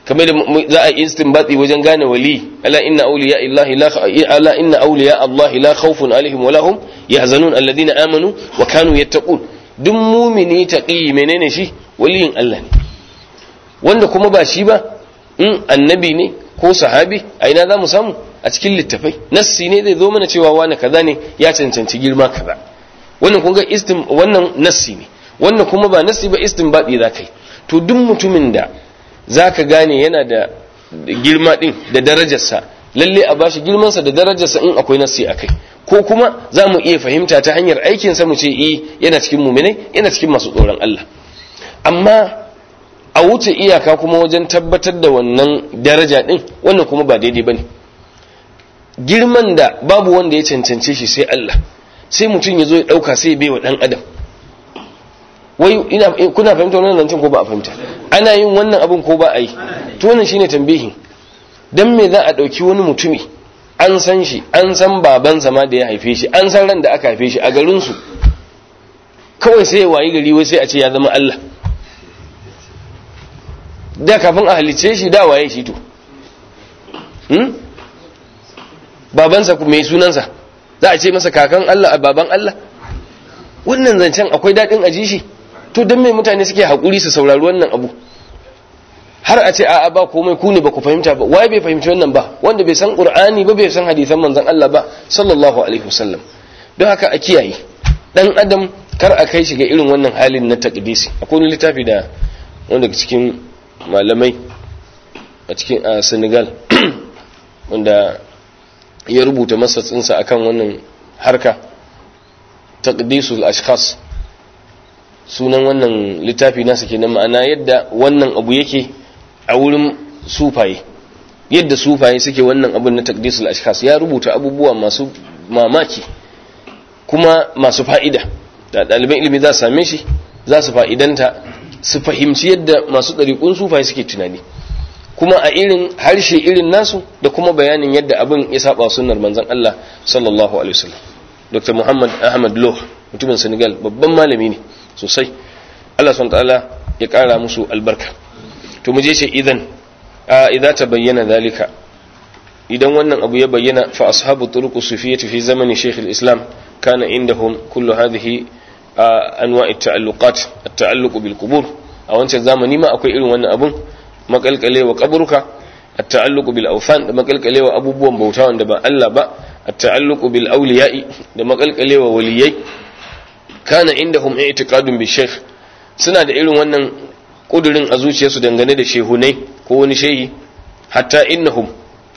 kamar da za a istinbati wajen gane wali ala inna awliya illahi la ala inna awliya allahi la khawfun alaihim wa lahum yahzanun alladhina amanu wa kanu yattaqun duk mumini taqi menene shi waliyin Allah ne wanda kuma ba shi ba in annabi ne ko sahabi a ina za mu samu a cikin littafai nassi ne zai zo mana cewa wani kaza ne ya cancanci girma kaza wannan kun ga istin wannan nassi ne wannan kuma ba nassi ba istinbadi za kai to duk mutumin da zaka gane yana da girma din da darajarsa lalle a bashi girmansa da darajarsa in akwai nassi akai ko kuma za mu iya fahimta ta hanyar aikinsa mu ce eh yana cikin muminai yana cikin masu tsoron Allah amma a wuce iyaka kuma wajen tabbatar da wannan daraja din wannan kuma ba daidai bane girman da babu wanda ya cancance shi sai Allah sai mutum ya zo ya dauka sai ya baiwa dan adam wai ina kuna fahimta wannan zancen ko ba a fahimta ana yin wannan abin ko ba a yi to wannan shine tambihin dan me za a dauki wani mutumi an san shi an san babansa ma da ya haife shi an san ran da aka haife shi a garin su kawai sai ya wayi gari wai sai a ce ya zama Allah da kafin a halice shi da waye shi to hmm? babansa mai sunansa za a ce masa kakan Allah a baban Allah wannan zancen akwai daɗin aji shi to don mai mutane suke haƙuri su saurari wannan abu har a ce a'a ba komai ku ne ba ku fahimta ba waye bai fahimci wannan ba wanda bai san qur'ani ba bai san hadisan manzon Allah ba sallallahu alaihi wasallam don haka a kiyaye dan adam kar a kai shi ga irin wannan halin na taqdisi akwai wani littafi da wanda cikin malamai a cikin a Senegal wanda ya rubuta masa tsinsa akan wannan harka taqdisul ashkhas sunan wannan littafi nasa kenan ma'ana yadda wannan abu yake a wurin sufaye yadda sufaye suke wannan abun na taqdisul ashkhas ya rubuta abubuwa masu mamaki kuma masu fa'ida da ɗaliban ilimi za su same shi za su fa'idanta su fahimci yadda masu ɗariƙun sufaye suke tunani kuma a irin harshe irin nasu da kuma bayanin yadda abin ya saba sunnar manzon Allah sallallahu alaihi wasallam Dr. Muhammad Ahmad Loh mutumin Senegal babban malami ne sosai Allah subhanahu ta'ala ya kara musu albarka to mu je ce idan a idza tabayyana zalika idan wannan abu ya bayyana fa ashabu turuq sufiyyah fi zamani Sheikh al-Islam kana indahum kullu hadhihi anwa' at-ta'alluqat at-ta'alluq bil qubur a wancan zamani ma akwai irin wannan abun makalkalewa kaburka at-ta'alluq bil awthan da makalkalewa abubuwan bauta wanda ba Allah ba at-ta'alluq bil awliya'i da makalkalewa waliyai kana indahum i'tiqadun bi shaykh suna da irin wannan kudurin a zuciyarsu dangane da shehunai ko wani shehi hatta innahum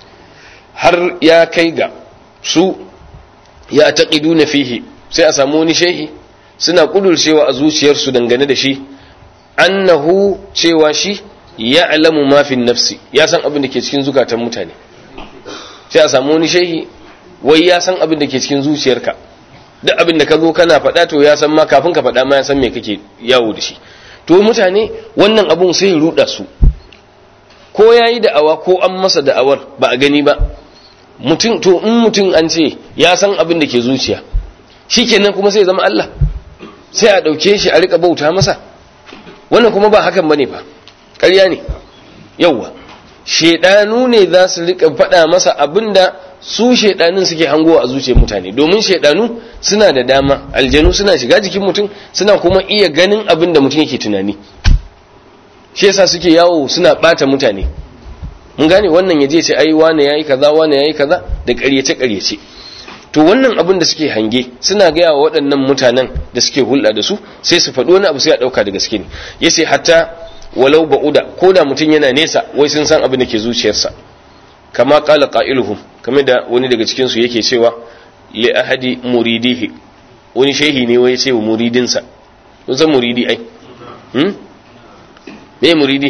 har ya kai ga su ya taqiduna fihi sai a samu wani shehi suna kudurcewa a zuciyarsu dangane da shi annahu cewa shi ya alamu mafin nafsi ya san abin da ke cikin zukatan mutane sai a samu wani shehi wai ya san abin da ke cikin zuciyarka duk abin da ka zo kana faɗa to ya san ma kafin ka faɗa ma ya san me kake yawo da shi to mutane wannan abun sai ya ruɗa su ko ya yi da'awa ko an masa da'awar ba a gani ba mutum to in mutum an ce ya san abin da ke zuciya shikenan kuma sai ya zama Allah sai a ɗauke shi a riƙa bauta masa wannan kuma ba hakan bane fa ƙarya ne yauwa shedanu ne za su rika faɗa masa abinda su shedanin suke hangowa a zuciyar mutane domin shedanu suna da dama aljanu suna shiga jikin mutum suna kuma iya ganin abin da mutum yake tunani shi yasa suke yawo suna bata mutane mun gane wannan yaje ce ai wane yayi kaza wane yayi kaza da ƙaryace ƙaryace to wannan abin da suke hange suna gaya wa waɗannan mutanen da suke hulɗa da su sai su faɗi wani abu sai a ɗauka da gaske ne yace hatta walau ba'uda ko da mutum yana nesa wai sun san abin da ke zuciyarsa kama qala qailuhum kamar da wani daga cikin su yake cewa li ahadi muridihi wani shehi ne wai ce wa muridinsa kun san muridi ai hmm me muridi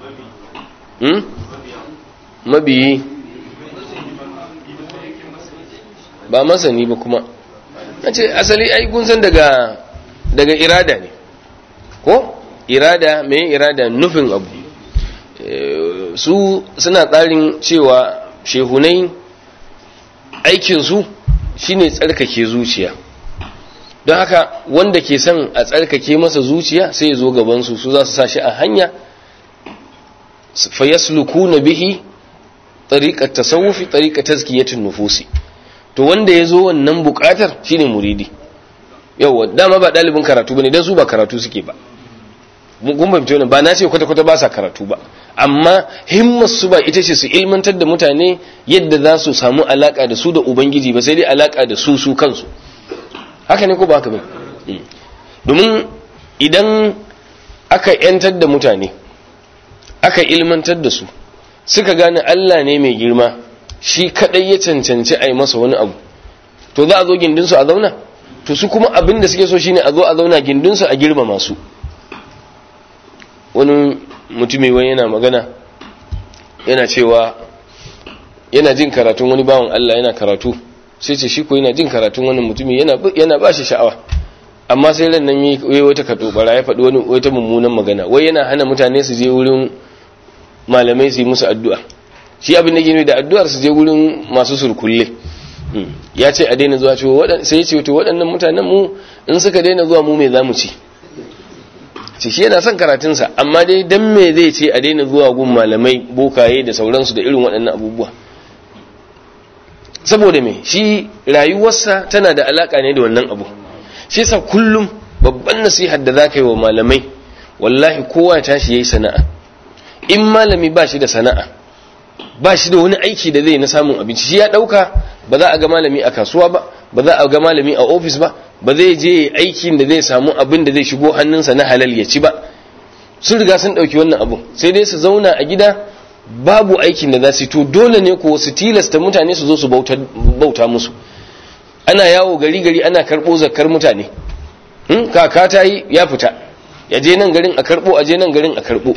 hmm mabiyi ba masani ba kuma nace asali ai kun san daga daga irada ne ko irada mai irada nufin abu su suna tsarin cewa shehunai aikinsu shine tsarkake zuciya don haka wanda ke son a tsarkake masa zuciya sai ya zo gabansu su za su sa shi a hanya fayaslukuna bihi tariqat tasawufi tariqat tazkiyatin nufusi to wanda yazo wannan bukatar shine muridi yawa dama ba dalibin karatu bane dan su ba karatu suke ba mun fahimci wannan ba na ce kwata kwata ba sa karatu ba amma himmar su ba ita ce su ilmantar da mutane yadda za su samu alaka da su da ubangiji ba sai dai alaka da su su kansu haka ne ko ba haka ba domin idan aka yantar da mutane aka ilmantar da su suka gane Allah ne mai girma shi kadai ya cancanci a yi masa wani abu to za a zo gindinsu a zauna to su kuma abin da suke so shine a zo a zauna gindinsu a girma masu wani mutumi wani yana magana yana cewa yana jin karatun wani bawan Allah yana karatu sai ce shi ko yana jin karatun wani mutumi yana ba shi sha'awa amma sai ran nan yi wata katobara ya faɗi wani wata mummunan magana wai yana hana mutane su je wurin malamai su yi musu addu'a shi abin da ke da addu'ar su je wurin masu surkulle ya ce a daina zuwa cewa sai ya ce to waɗannan mutanen mu in suka daina zuwa mu me za mu ci ce shi yana son karatunsa amma dai dan me zai ce a daina zuwa gun malamai bokaye da sauransu da irin waɗannan abubuwa saboda me shi rayuwarsa tana da alaka ne da wannan abu shi yasa kullum babban nasihar da zaka yi wa malamai wallahi kowa ya tashi yayi sana'a in malami ba shi da sana'a ba shi da wani aiki da zai na samun abinci shi ya dauka ba za a ga malami a kasuwa ba ba za a ga malami a ofis ba ba zai je aikin da zai samu abin da zai shigo hannunsa na halal ya ci ba sun riga sun dauki wannan abu sai dai su zauna a gida babu aikin da za su to dole ne ko su tilasta mutane su zo su bauta musu ana yawo gari gari ana karbo zakar mutane kaka ta yi ya fita ya je nan garin a karbo a je nan garin a karbo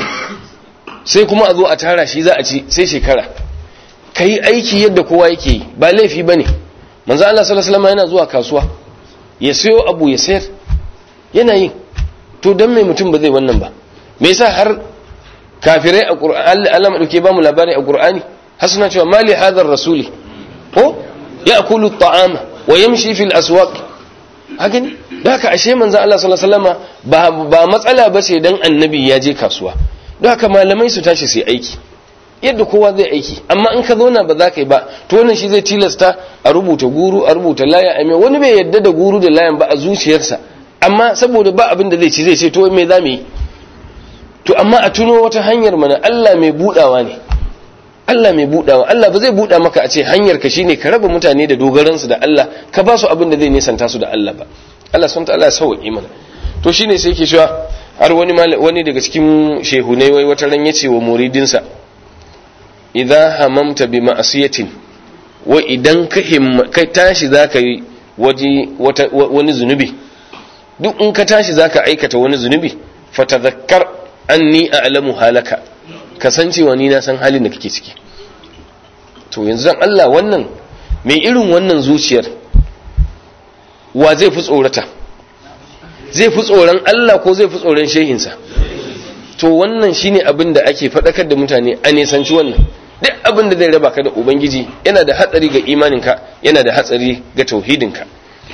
sai kuma a zo a tara shi za a ci sai shekara ka yi aiki yadda kowa yake yi ba laifi ba ne manzo Allah sallallahu alaihi yana zuwa kasuwa ya sayo abu ya sayar yana yin to dan mai mutum ba zai wannan ba me yasa har kafirai a qur'ani Allah madauke ba mu labari a qur'ani har suna cewa mali hadar rasuli ko ya'kulu at-ta'ama wa yamshi fil aswaq hakan da haka ashe manzo Allah sallallahu alaihi ba ba matsala bace dan annabi ya je kasuwa don haka malamai su tashi su aiki yadda kowa zai aiki amma in ka zauna ba za ka yi ba to wannan shi zai tilasta a rubuta guru a rubuta laya a mai wani bai yadda da guru da layan ba a zuciyarsa amma saboda ba abin da zai ci zai ce to me za mu yi to amma a tuno wata hanyar mana Allah mai budawa ne Allah mai budawa Allah ba zai buda maka a ce hanyar ka shine ka raba mutane da dogaransu da Allah ka ba su abin da zai nisanta su da Allah ba Allah subhanahu wa ta'ala ya sauke mana to shine sai yake cewa har wani wani daga cikin shehunai wai wata ran yace wa muridinsa idza hamamta bi ma'siyatin wa idan ka kai tashi zaka yi waje wani zunubi duk in ka tashi zaka aikata wani zunubi fatadhakkar anni a'lamu halaka kasancewa ni na san halin da kake ciki to yanzu dan Allah wannan mai irin wannan zuciyar wa zai fi tsorata zai fi tsoron Allah ko zai fi tsoron shehinsa to wannan shine abin da ake faɗakar da mutane a nisanci wannan duk abin da zai raba ka da ubangiji yana da hatsari ga imaninka yana da hatsari ga tauhidinka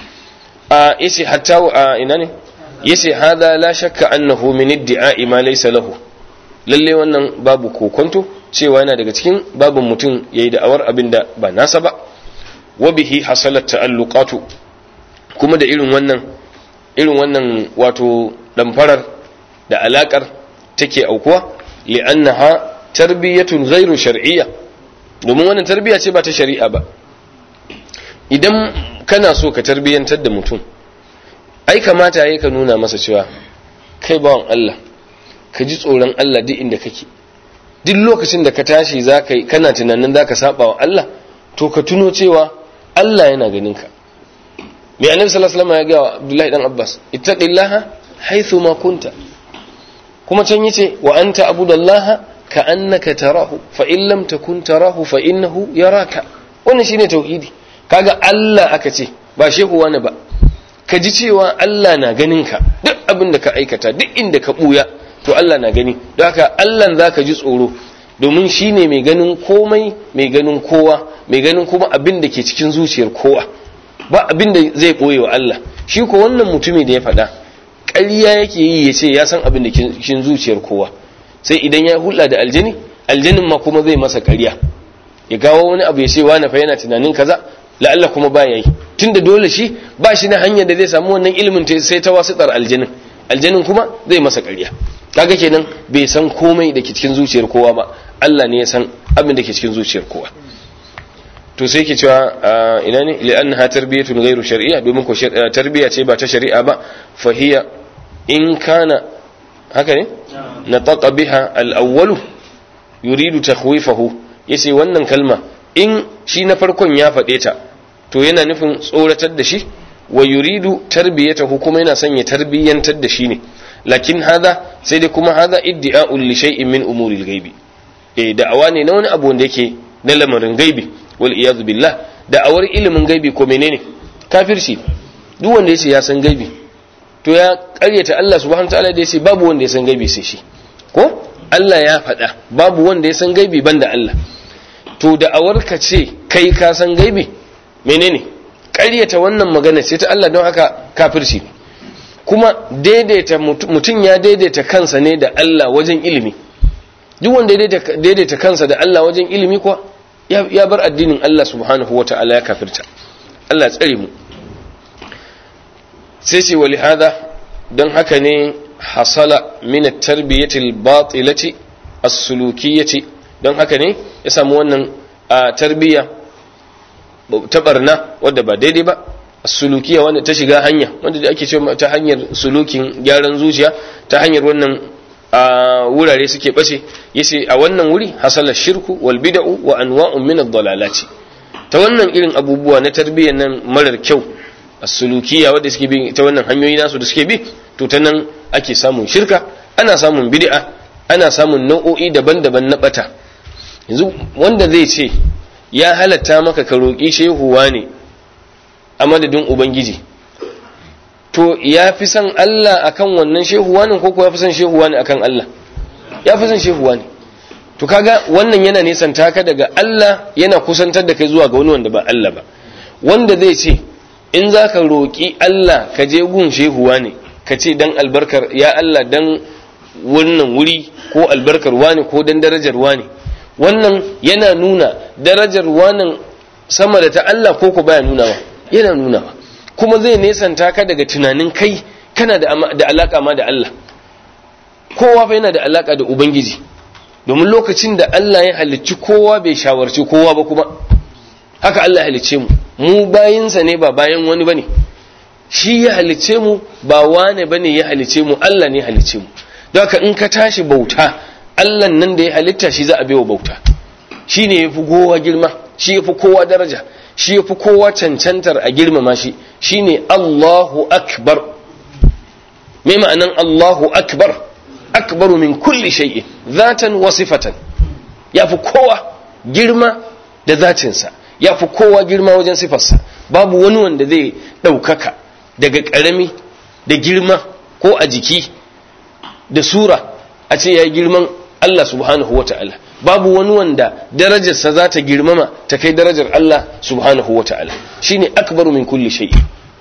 a yace hatta a ina ne yace hada la shakka annahu min idda'i ma laysa lahu lalle wannan babu kokonto cewa yana daga cikin babin mutum yayi da'awar abin da ba nasa ba wa bihi hasalat ta'alluqatu kuma da irin wannan irin wannan wato damfarar da alakar take aukuwa li'annaha tarbiyatun ghairu shar'iyya domin wannan tarbiya ce ba ta shari'a ba idan kana so ka tarbiyantar da mutum ai kamata yayi ka nuna masa cewa kai bawan Allah ka ji tsoron Allah duk inda kake duk lokacin da ka tashi zaka kana tunanin zaka saba wa Allah to ka tuno cewa Allah yana ganin ka mai annabi sallallahu alaihi wasallam ya ga Abdullahi dan Abbas ittaqillaha haythu ma kunta kuma can yace wa anta abudallaha ka annaka tarahu fa in lam takun tarahu fa innahu yaraka wannan shine tauhidi kaga Allah aka ce ba shehu wani ba ka ji cewa Allah na ganin ka duk abin da ka aikata duk inda ka buya to Allah na gani don haka Allah zaka ji tsoro domin shine mai ganin komai mai ganin kowa mai ganin kuma abin da ke cikin zuciyar kowa ba abin da zai ɓoye wa Allah shi ko wannan mutumi da ya faɗa ƙarya yake yi ya ce ya san abin da cikin zuciyar kowa sai idan ya hulɗa da aljani aljanin ma kuma zai masa ƙarya ya gawo wani abu ya ce wani fa yana tunanin kaza la'alla kuma ba ya yi tunda dole shi ba shi na hanyar da zai samu wannan ilimin sai ta wasitar aljanin aljanin kuma zai masa ƙarya kaga kenan bai san komai da ke cikin zuciyar kowa ba Allah ne ya san abin da ke cikin zuciyar kowa to sai ke cewa ina ne li'annaha tarbiyatun ghairu shar'iyya domin ko tarbiya ce ba ta shari'a ba fahiya in kana haka ne nataqa biha al-awwalu yuridu takhwifahu yace wannan kalma in shi na farkon ya faɗe ta to yana nufin tsoratar da shi wa yuridu tarbiyatahu kuma yana son ya tarbiyantar da shi ne lakin hada sai dai kuma hada iddi'a'un li shay'in min umuril ghaibi eh da'awa ne na wani abu wanda yake na lamarin gaibi wal iyad billah da'awar ilimin gaibi ko menene kafirci duk wanda yace ya san gaibi to ya karyata Allah subhanahu wataala da yace babu wanda ya san gaibi sai shi ko Allah ya faɗa babu wanda ya san gaibi banda Allah to da'awar ka ce kai ka san gaibi menene karyata wannan magana ce ta Allah don haka kafirci kuma daidaita mutum ya daidaita kansa ne da Allah wajen ilimi duk wanda daidaita kansa da Allah wajen ilimi kuwa ya bar addinin Allah subhanahu wa ta'ala ya kafirta Allah tsare mu sai ce wali hada don haka ne hasala min at-tarbiyati al-batilati as-sulukiyyati don haka ne ya samu wannan tarbiyya ta barna wadda ba daidai ba sulukiya wanda ta shiga hanya wanda da ake cewa ta hanyar sulukin gyaran zuciya ta hanyar wannan wurare suke bace yace a wannan wuri hasala shirku wal bid'u wa anwa'un min ad-dalalati ta wannan irin abubuwa na tarbiyyar nan marar kyau as-sulukiya wanda suke bi ta wannan hanyoyi nasu da suke bi to ta nan ake samun shirka ana samun bid'a ana samun nau'o'i daban-daban na bata yanzu wanda zai ce ya halatta maka ka roƙi shehuwa ne a madadin ubangiji to ya fi son Allah akan wannan shehuwa ne ko ko ya fi son shehuwa ne akan Allah ya fi son shehuwa ne to kaga wannan yana nisanta ka daga Allah yana kusantar da kai zuwa ga wani wanda ba Allah ba wanda zai ce in za ka roƙi Allah ka je gun shehuwa ne ka ce dan albarkar ya Allah dan wannan wuri ko albarkar wani ko dan darajar wani wannan yana nuna darajar wannan sama da ta Allah ko ko baya nunawa yana nunawa kuma zai nesanta ka daga tunanin kai kana da da alaka ma da Allah kowa fa yana da alaka da ubangiji domin lokacin da Allah ya halicci kowa bai shawarci kowa ba kuma haka Allah ya halicce mu mu bayinsa ne ba bayan wani bane shi ya halicce mu ba wane bane ya halicce mu Allah ne ya halicce mu don haka in ka tashi bauta Allah nan da ya halitta shi za a baiwa bauta shi ne ya fi kowa girma shi ya fi kowa daraja shi ya fi kowa cancantar a girmama shi shi ne Allahu akbar mai ma'anan Allahu akbar akbaru min kulli shay'in zatan wa sifatan ya fi kowa girma da zatinsa ya fi kowa girma wajen sifarsa babu wani wanda zai ɗaukaka daga ƙarami da girma ko a jiki da sura a ce ya yi girman Allah subhanahu wa ta'ala babu wani wanda darajarsa za ta girmama ta kai darajar Allah subhanahu wa ta'ala shi ne akbaru min kulli shay'i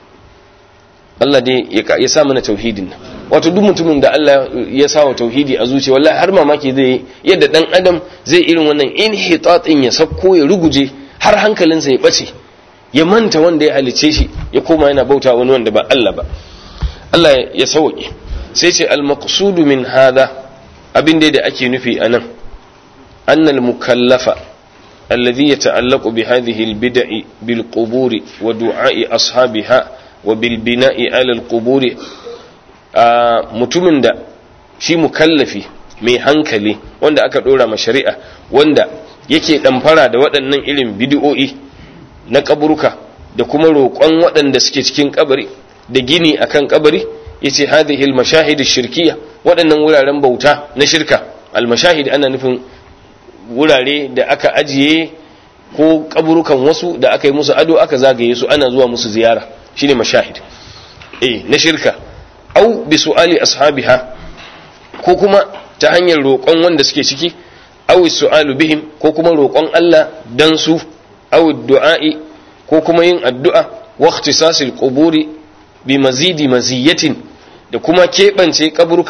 Allah dai ya sa mana tauhidin nan wato duk mutumin da Allah ya sa wa tauhidi a zuciya wallahi har mamaki zai yadda dan adam zai irin wannan inhitatin ya sakko ya ruguje har hankalinsa ya bace ya manta wanda ya halice shi ya koma yana bauta wani wanda ba Allah ba Allah ya sauke sai ce al-maqsudu min hada abin da ake nufi anan annal mukallafa alladhi yata'allaqu bi hadhihi al-bid'i bil quburi wa du'a'i ashabiha wa bil bina'i 'ala al-quburi mutumin da shi mukallafi mai hankali wanda aka dora ma shari'a wanda yake damfara da waɗannan irin bid'o'i na kaburuka da kuma roƙon waɗanda suke cikin kabari da gini akan kabari yace hadhihi al-mashahid ash-shirkiyya waɗannan wuraren bauta na shirka al-mashahid ana nufin wurare da aka ajiye ko kaburukan wasu da aka yi musu ado aka zagaye su ana zuwa musu ziyara shine mashahid eh na shirka au bi su'ali ashabiha ko kuma ta hanyar roƙon wanda suke ciki au su'alu bihim ko kuma roƙon Allah dan su au du'a'i ko kuma yin addu'a wa ikhtisasil quburi bi mazidi maziyatin da kuma keɓance kaburka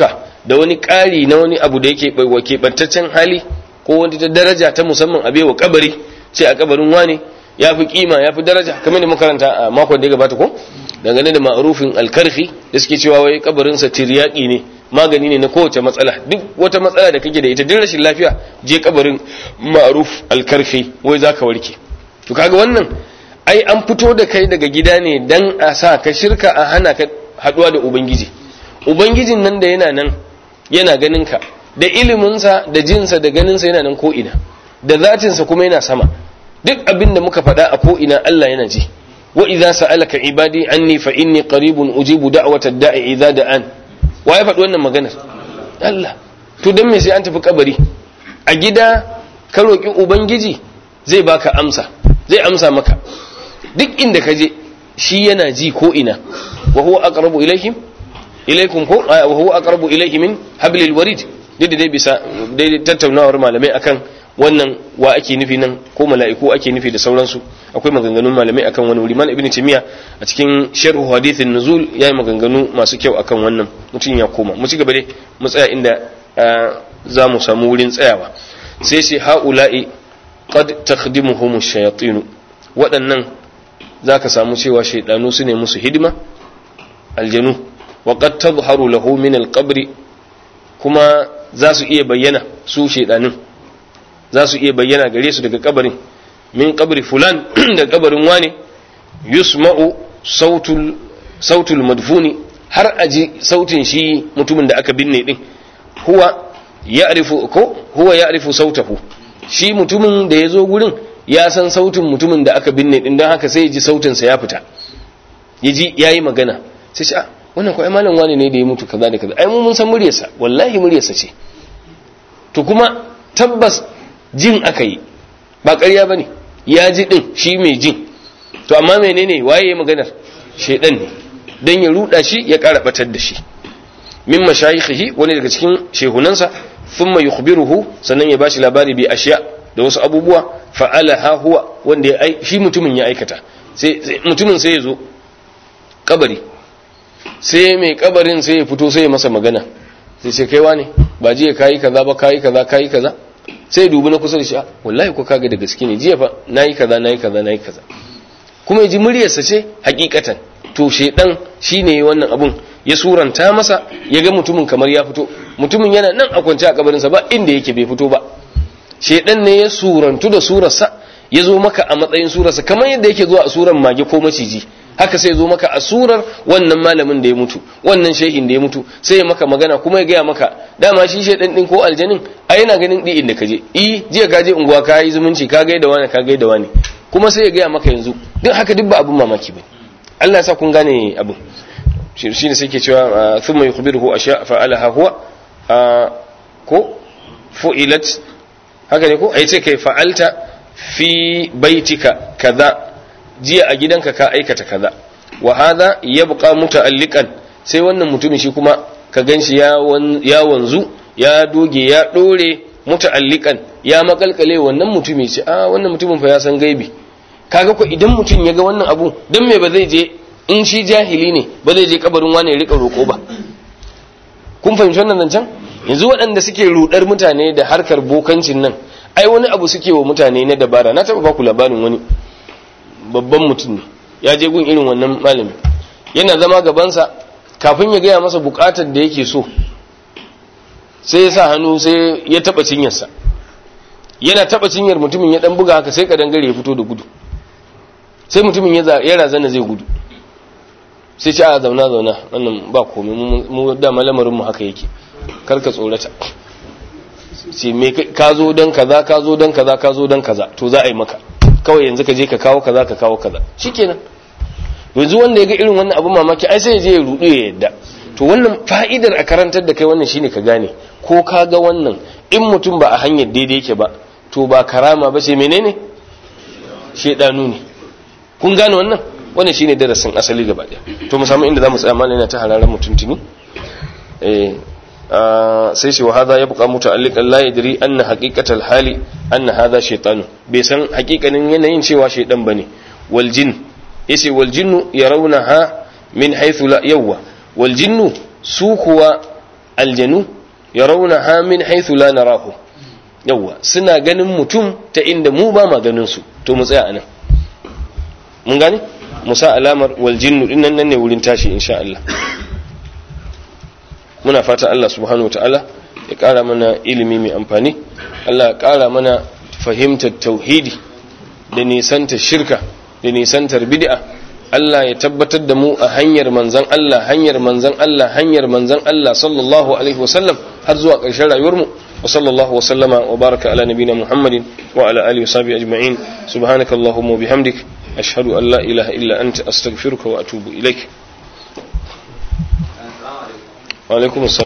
da wani ƙari na wani abu da yake keɓantaccen hali ko wani ta daraja ta musamman a wa kabari sai a kabarin wane ya fi kima ya fi daraja kamar da makaranta a makon da ya gabata ko dangane da ma'arufin alkarfi da suke cewa wai kabarinsa tiryaki ne magani ne na kowace matsala duk wata matsala da kake da ita duk rashin lafiya je kabarin ma'aruf alkarfi wai za ka warke to kaga wannan ai an fito da kai daga gida ne dan a sa ka shirka a hana ka haduwa da ubangiji ubangijin nan da yana nan yana ganin ka da iliminsa da jinsa da ganinsa yana nan ko ina da zatinsa kuma yana sama duk abin da muka faɗa a ko ina Allah yana ji wa idza sa'alaka ibadi anni fa inni qaribun ujibu da'watad da'i idza da'an wa ya faɗi wannan maganar Allah to dan me sai an tafi kabari a gida ka roki ubangiji zai baka amsa zai amsa maka duk inda ka je shi yana ji ko ina wa huwa aqrabu ilaihim ilaikum ko wa huwa aqrabu ilaihi min hablil warid duk dai bisa dai tattaunawar malamai akan wannan wa ake nufi nan ko mala'iku ake nufi da sauransu akwai maganganun malamai akan wani wuri malam ibn timiya a cikin sharh hadithin nuzul yayi maganganu masu kyau akan wannan mutum ya koma mu ci gaba dai mu tsaya inda za mu samu wurin tsayawa sai sai haula'i qad takhdimuhum ash-shayatin waɗannan zaka samu cewa shaydanu su ne musu hidima aljanu wa qad tadhharu lahu min al-qabr kuma za su iya bayyana su shaydanin za su iya bayyana gare su daga kabarin min kabri fulan da kabarin wane yusma'u sautul sautul madfuni har aji sautin shi mutumin da aka binne din huwa ya'rifu ko huwa ya'rifu sautahu shi mutumin da ya zo gurin ya san sautin mutumin da aka binne din don haka sai ya ji sautin sa ya fita ya ji yayi magana sai ce wannan ko ai malam wane ne da ya mutu kaza da kaza ai mun san muryarsa wallahi muryarsa ce to kuma tabbas jin aka yi ba ƙarya ba ne ya ji ɗin shi mai jin to amma menene waye ya maganar shaidan ne don ya ruɗa shi ya ƙara ɓatar da shi min mashayikhihi wani daga cikin shehunansa thumma yukhbiruhu sannan ya bashi labari bi ashiya da wasu abubuwa fa'ala ha huwa wanda ya ai shi mutumin ya aikata sai mutumin sai ya zo kabari sai mai kabarin sai ya fito sai ya masa magana sai sai kaiwa ne ba jiya kayi kaza ba kayi kaza kayi kaza sai dubi na kusa da shi wallahi ko kaga da gaske ne jiya fa nayi kaza nayi kaza nayi kaza kuma yaji muryarsa ce hakikatan to shedan shine wannan abun ya suranta masa ya ga mutumin kamar ya fito mutumin yana nan a kwance a kabarinsa ba inda yake bai fito ba shedan ne ya surantu da surarsa ya zo maka a matsayin surarsa kamar yadda yake zuwa a surar mage ko maciji haka sai zo maka a surar wannan malamin da ya mutu wannan shehin da ya mutu sai ya maka magana kuma ya gaya maka dama shi shedan din ko aljanin a yana ganin di inda kaje i jiya ka je unguwa ka yi zumunci ka gaida wani ka gaida wani kuma sai ya gaya maka yanzu duk haka duk ba abun mamaki bane Allah ya sa kun gane abun shi ne sai ke cewa thumma yukhbiruhu asha fa'alaha huwa ko fu'ilat haka ne ko ai ce kai fa'alta fi baitika kaza jiya a gidanka ka aikata kaza wa hadha yabqa muta'alliqan sai wannan mutumin shi kuma ka ganshi ya ya wanzu ya doge ya dore muta'alliqan ya makalkale wannan mutumi ce a wannan mutumin fa ya san gaibi kaga ko idan mutum ya ga wannan abu dan me ba zai je in shi jahili ne ba zai je kabarin wani ya rika roko ba kun fahimci wannan zancen yanzu waɗanda suke rudar mutane da harkar bokancin nan ai wani abu suke wa mutane na dabara na taɓa baku labarin wani babban mutum ne ya je gun irin wannan malami yana zama gabansa kafin ya gaya masa bukatar da yake so sai ya sa hannu sai ya taba cinyarsa yana taba cinyar mutumin ya dan buga haka sai kadangare ya fito da gudu sai mutumin ya razana zai gudu sai ce a zauna zauna wannan ba komai mu dama lamarin mu haka yake karka tsorata sai me ka zo dan kaza ka zo dan kaza ka zo dan kaza to za a yi maka kawai yanzu ka je ka kawo kaza ka kawo kaza shikenan yanzu wanda ya ga irin wannan abin mamaki ai sai ya je ya rudu ya yadda to wannan fa'idar a karantar da kai wannan shine ka gane ko ka ga wannan in mutum ba a hanyar daidai yake ba to ba karama ba ce menene shedanu ne kun gane wannan wannan shine darasin asali gaba daya to mu samu inda zamu tsaya mana yana ta hararan mutuntuni eh sai shi wa hadha yabqa muta'alliqan la yadri anna haqiqatal hali anna hadha shaytanu bai san haƙiƙanin yanayin cewa shaydan bane wal jin yace wal jinnu yarawnaha min haythu la yawwa wal jinnu su kuwa aljanu yarawna ha min haythu la narahu yawa suna ganin mutum ta inda mu ba ma ganin su to mu tsaya anan mun gane musa alamar wal jinnu din nan ne wurin tashi insha Allah muna fata Allah subhanahu wataala ya kara mana ilimi mai amfani Allah ya kara mana fahimtar tauhidi da nisantar shirka da nisantar bid'a Allah ya tabbatar da mu a hanyar manzan Allah hanyar manzan Allah hanyar manzan Allah sallallahu alaihi wasallam har zuwa ƙarshen rayuwarmu wa sallallahu wa sallama wa baraka ala nabina Muhammadin wa ala alihi wa sahbihi ajma'in subhanaka allahumma wa bihamdik ashhadu an la ilaha illa anta astaghfiruka wa atubu ilaik wa alaikum assalam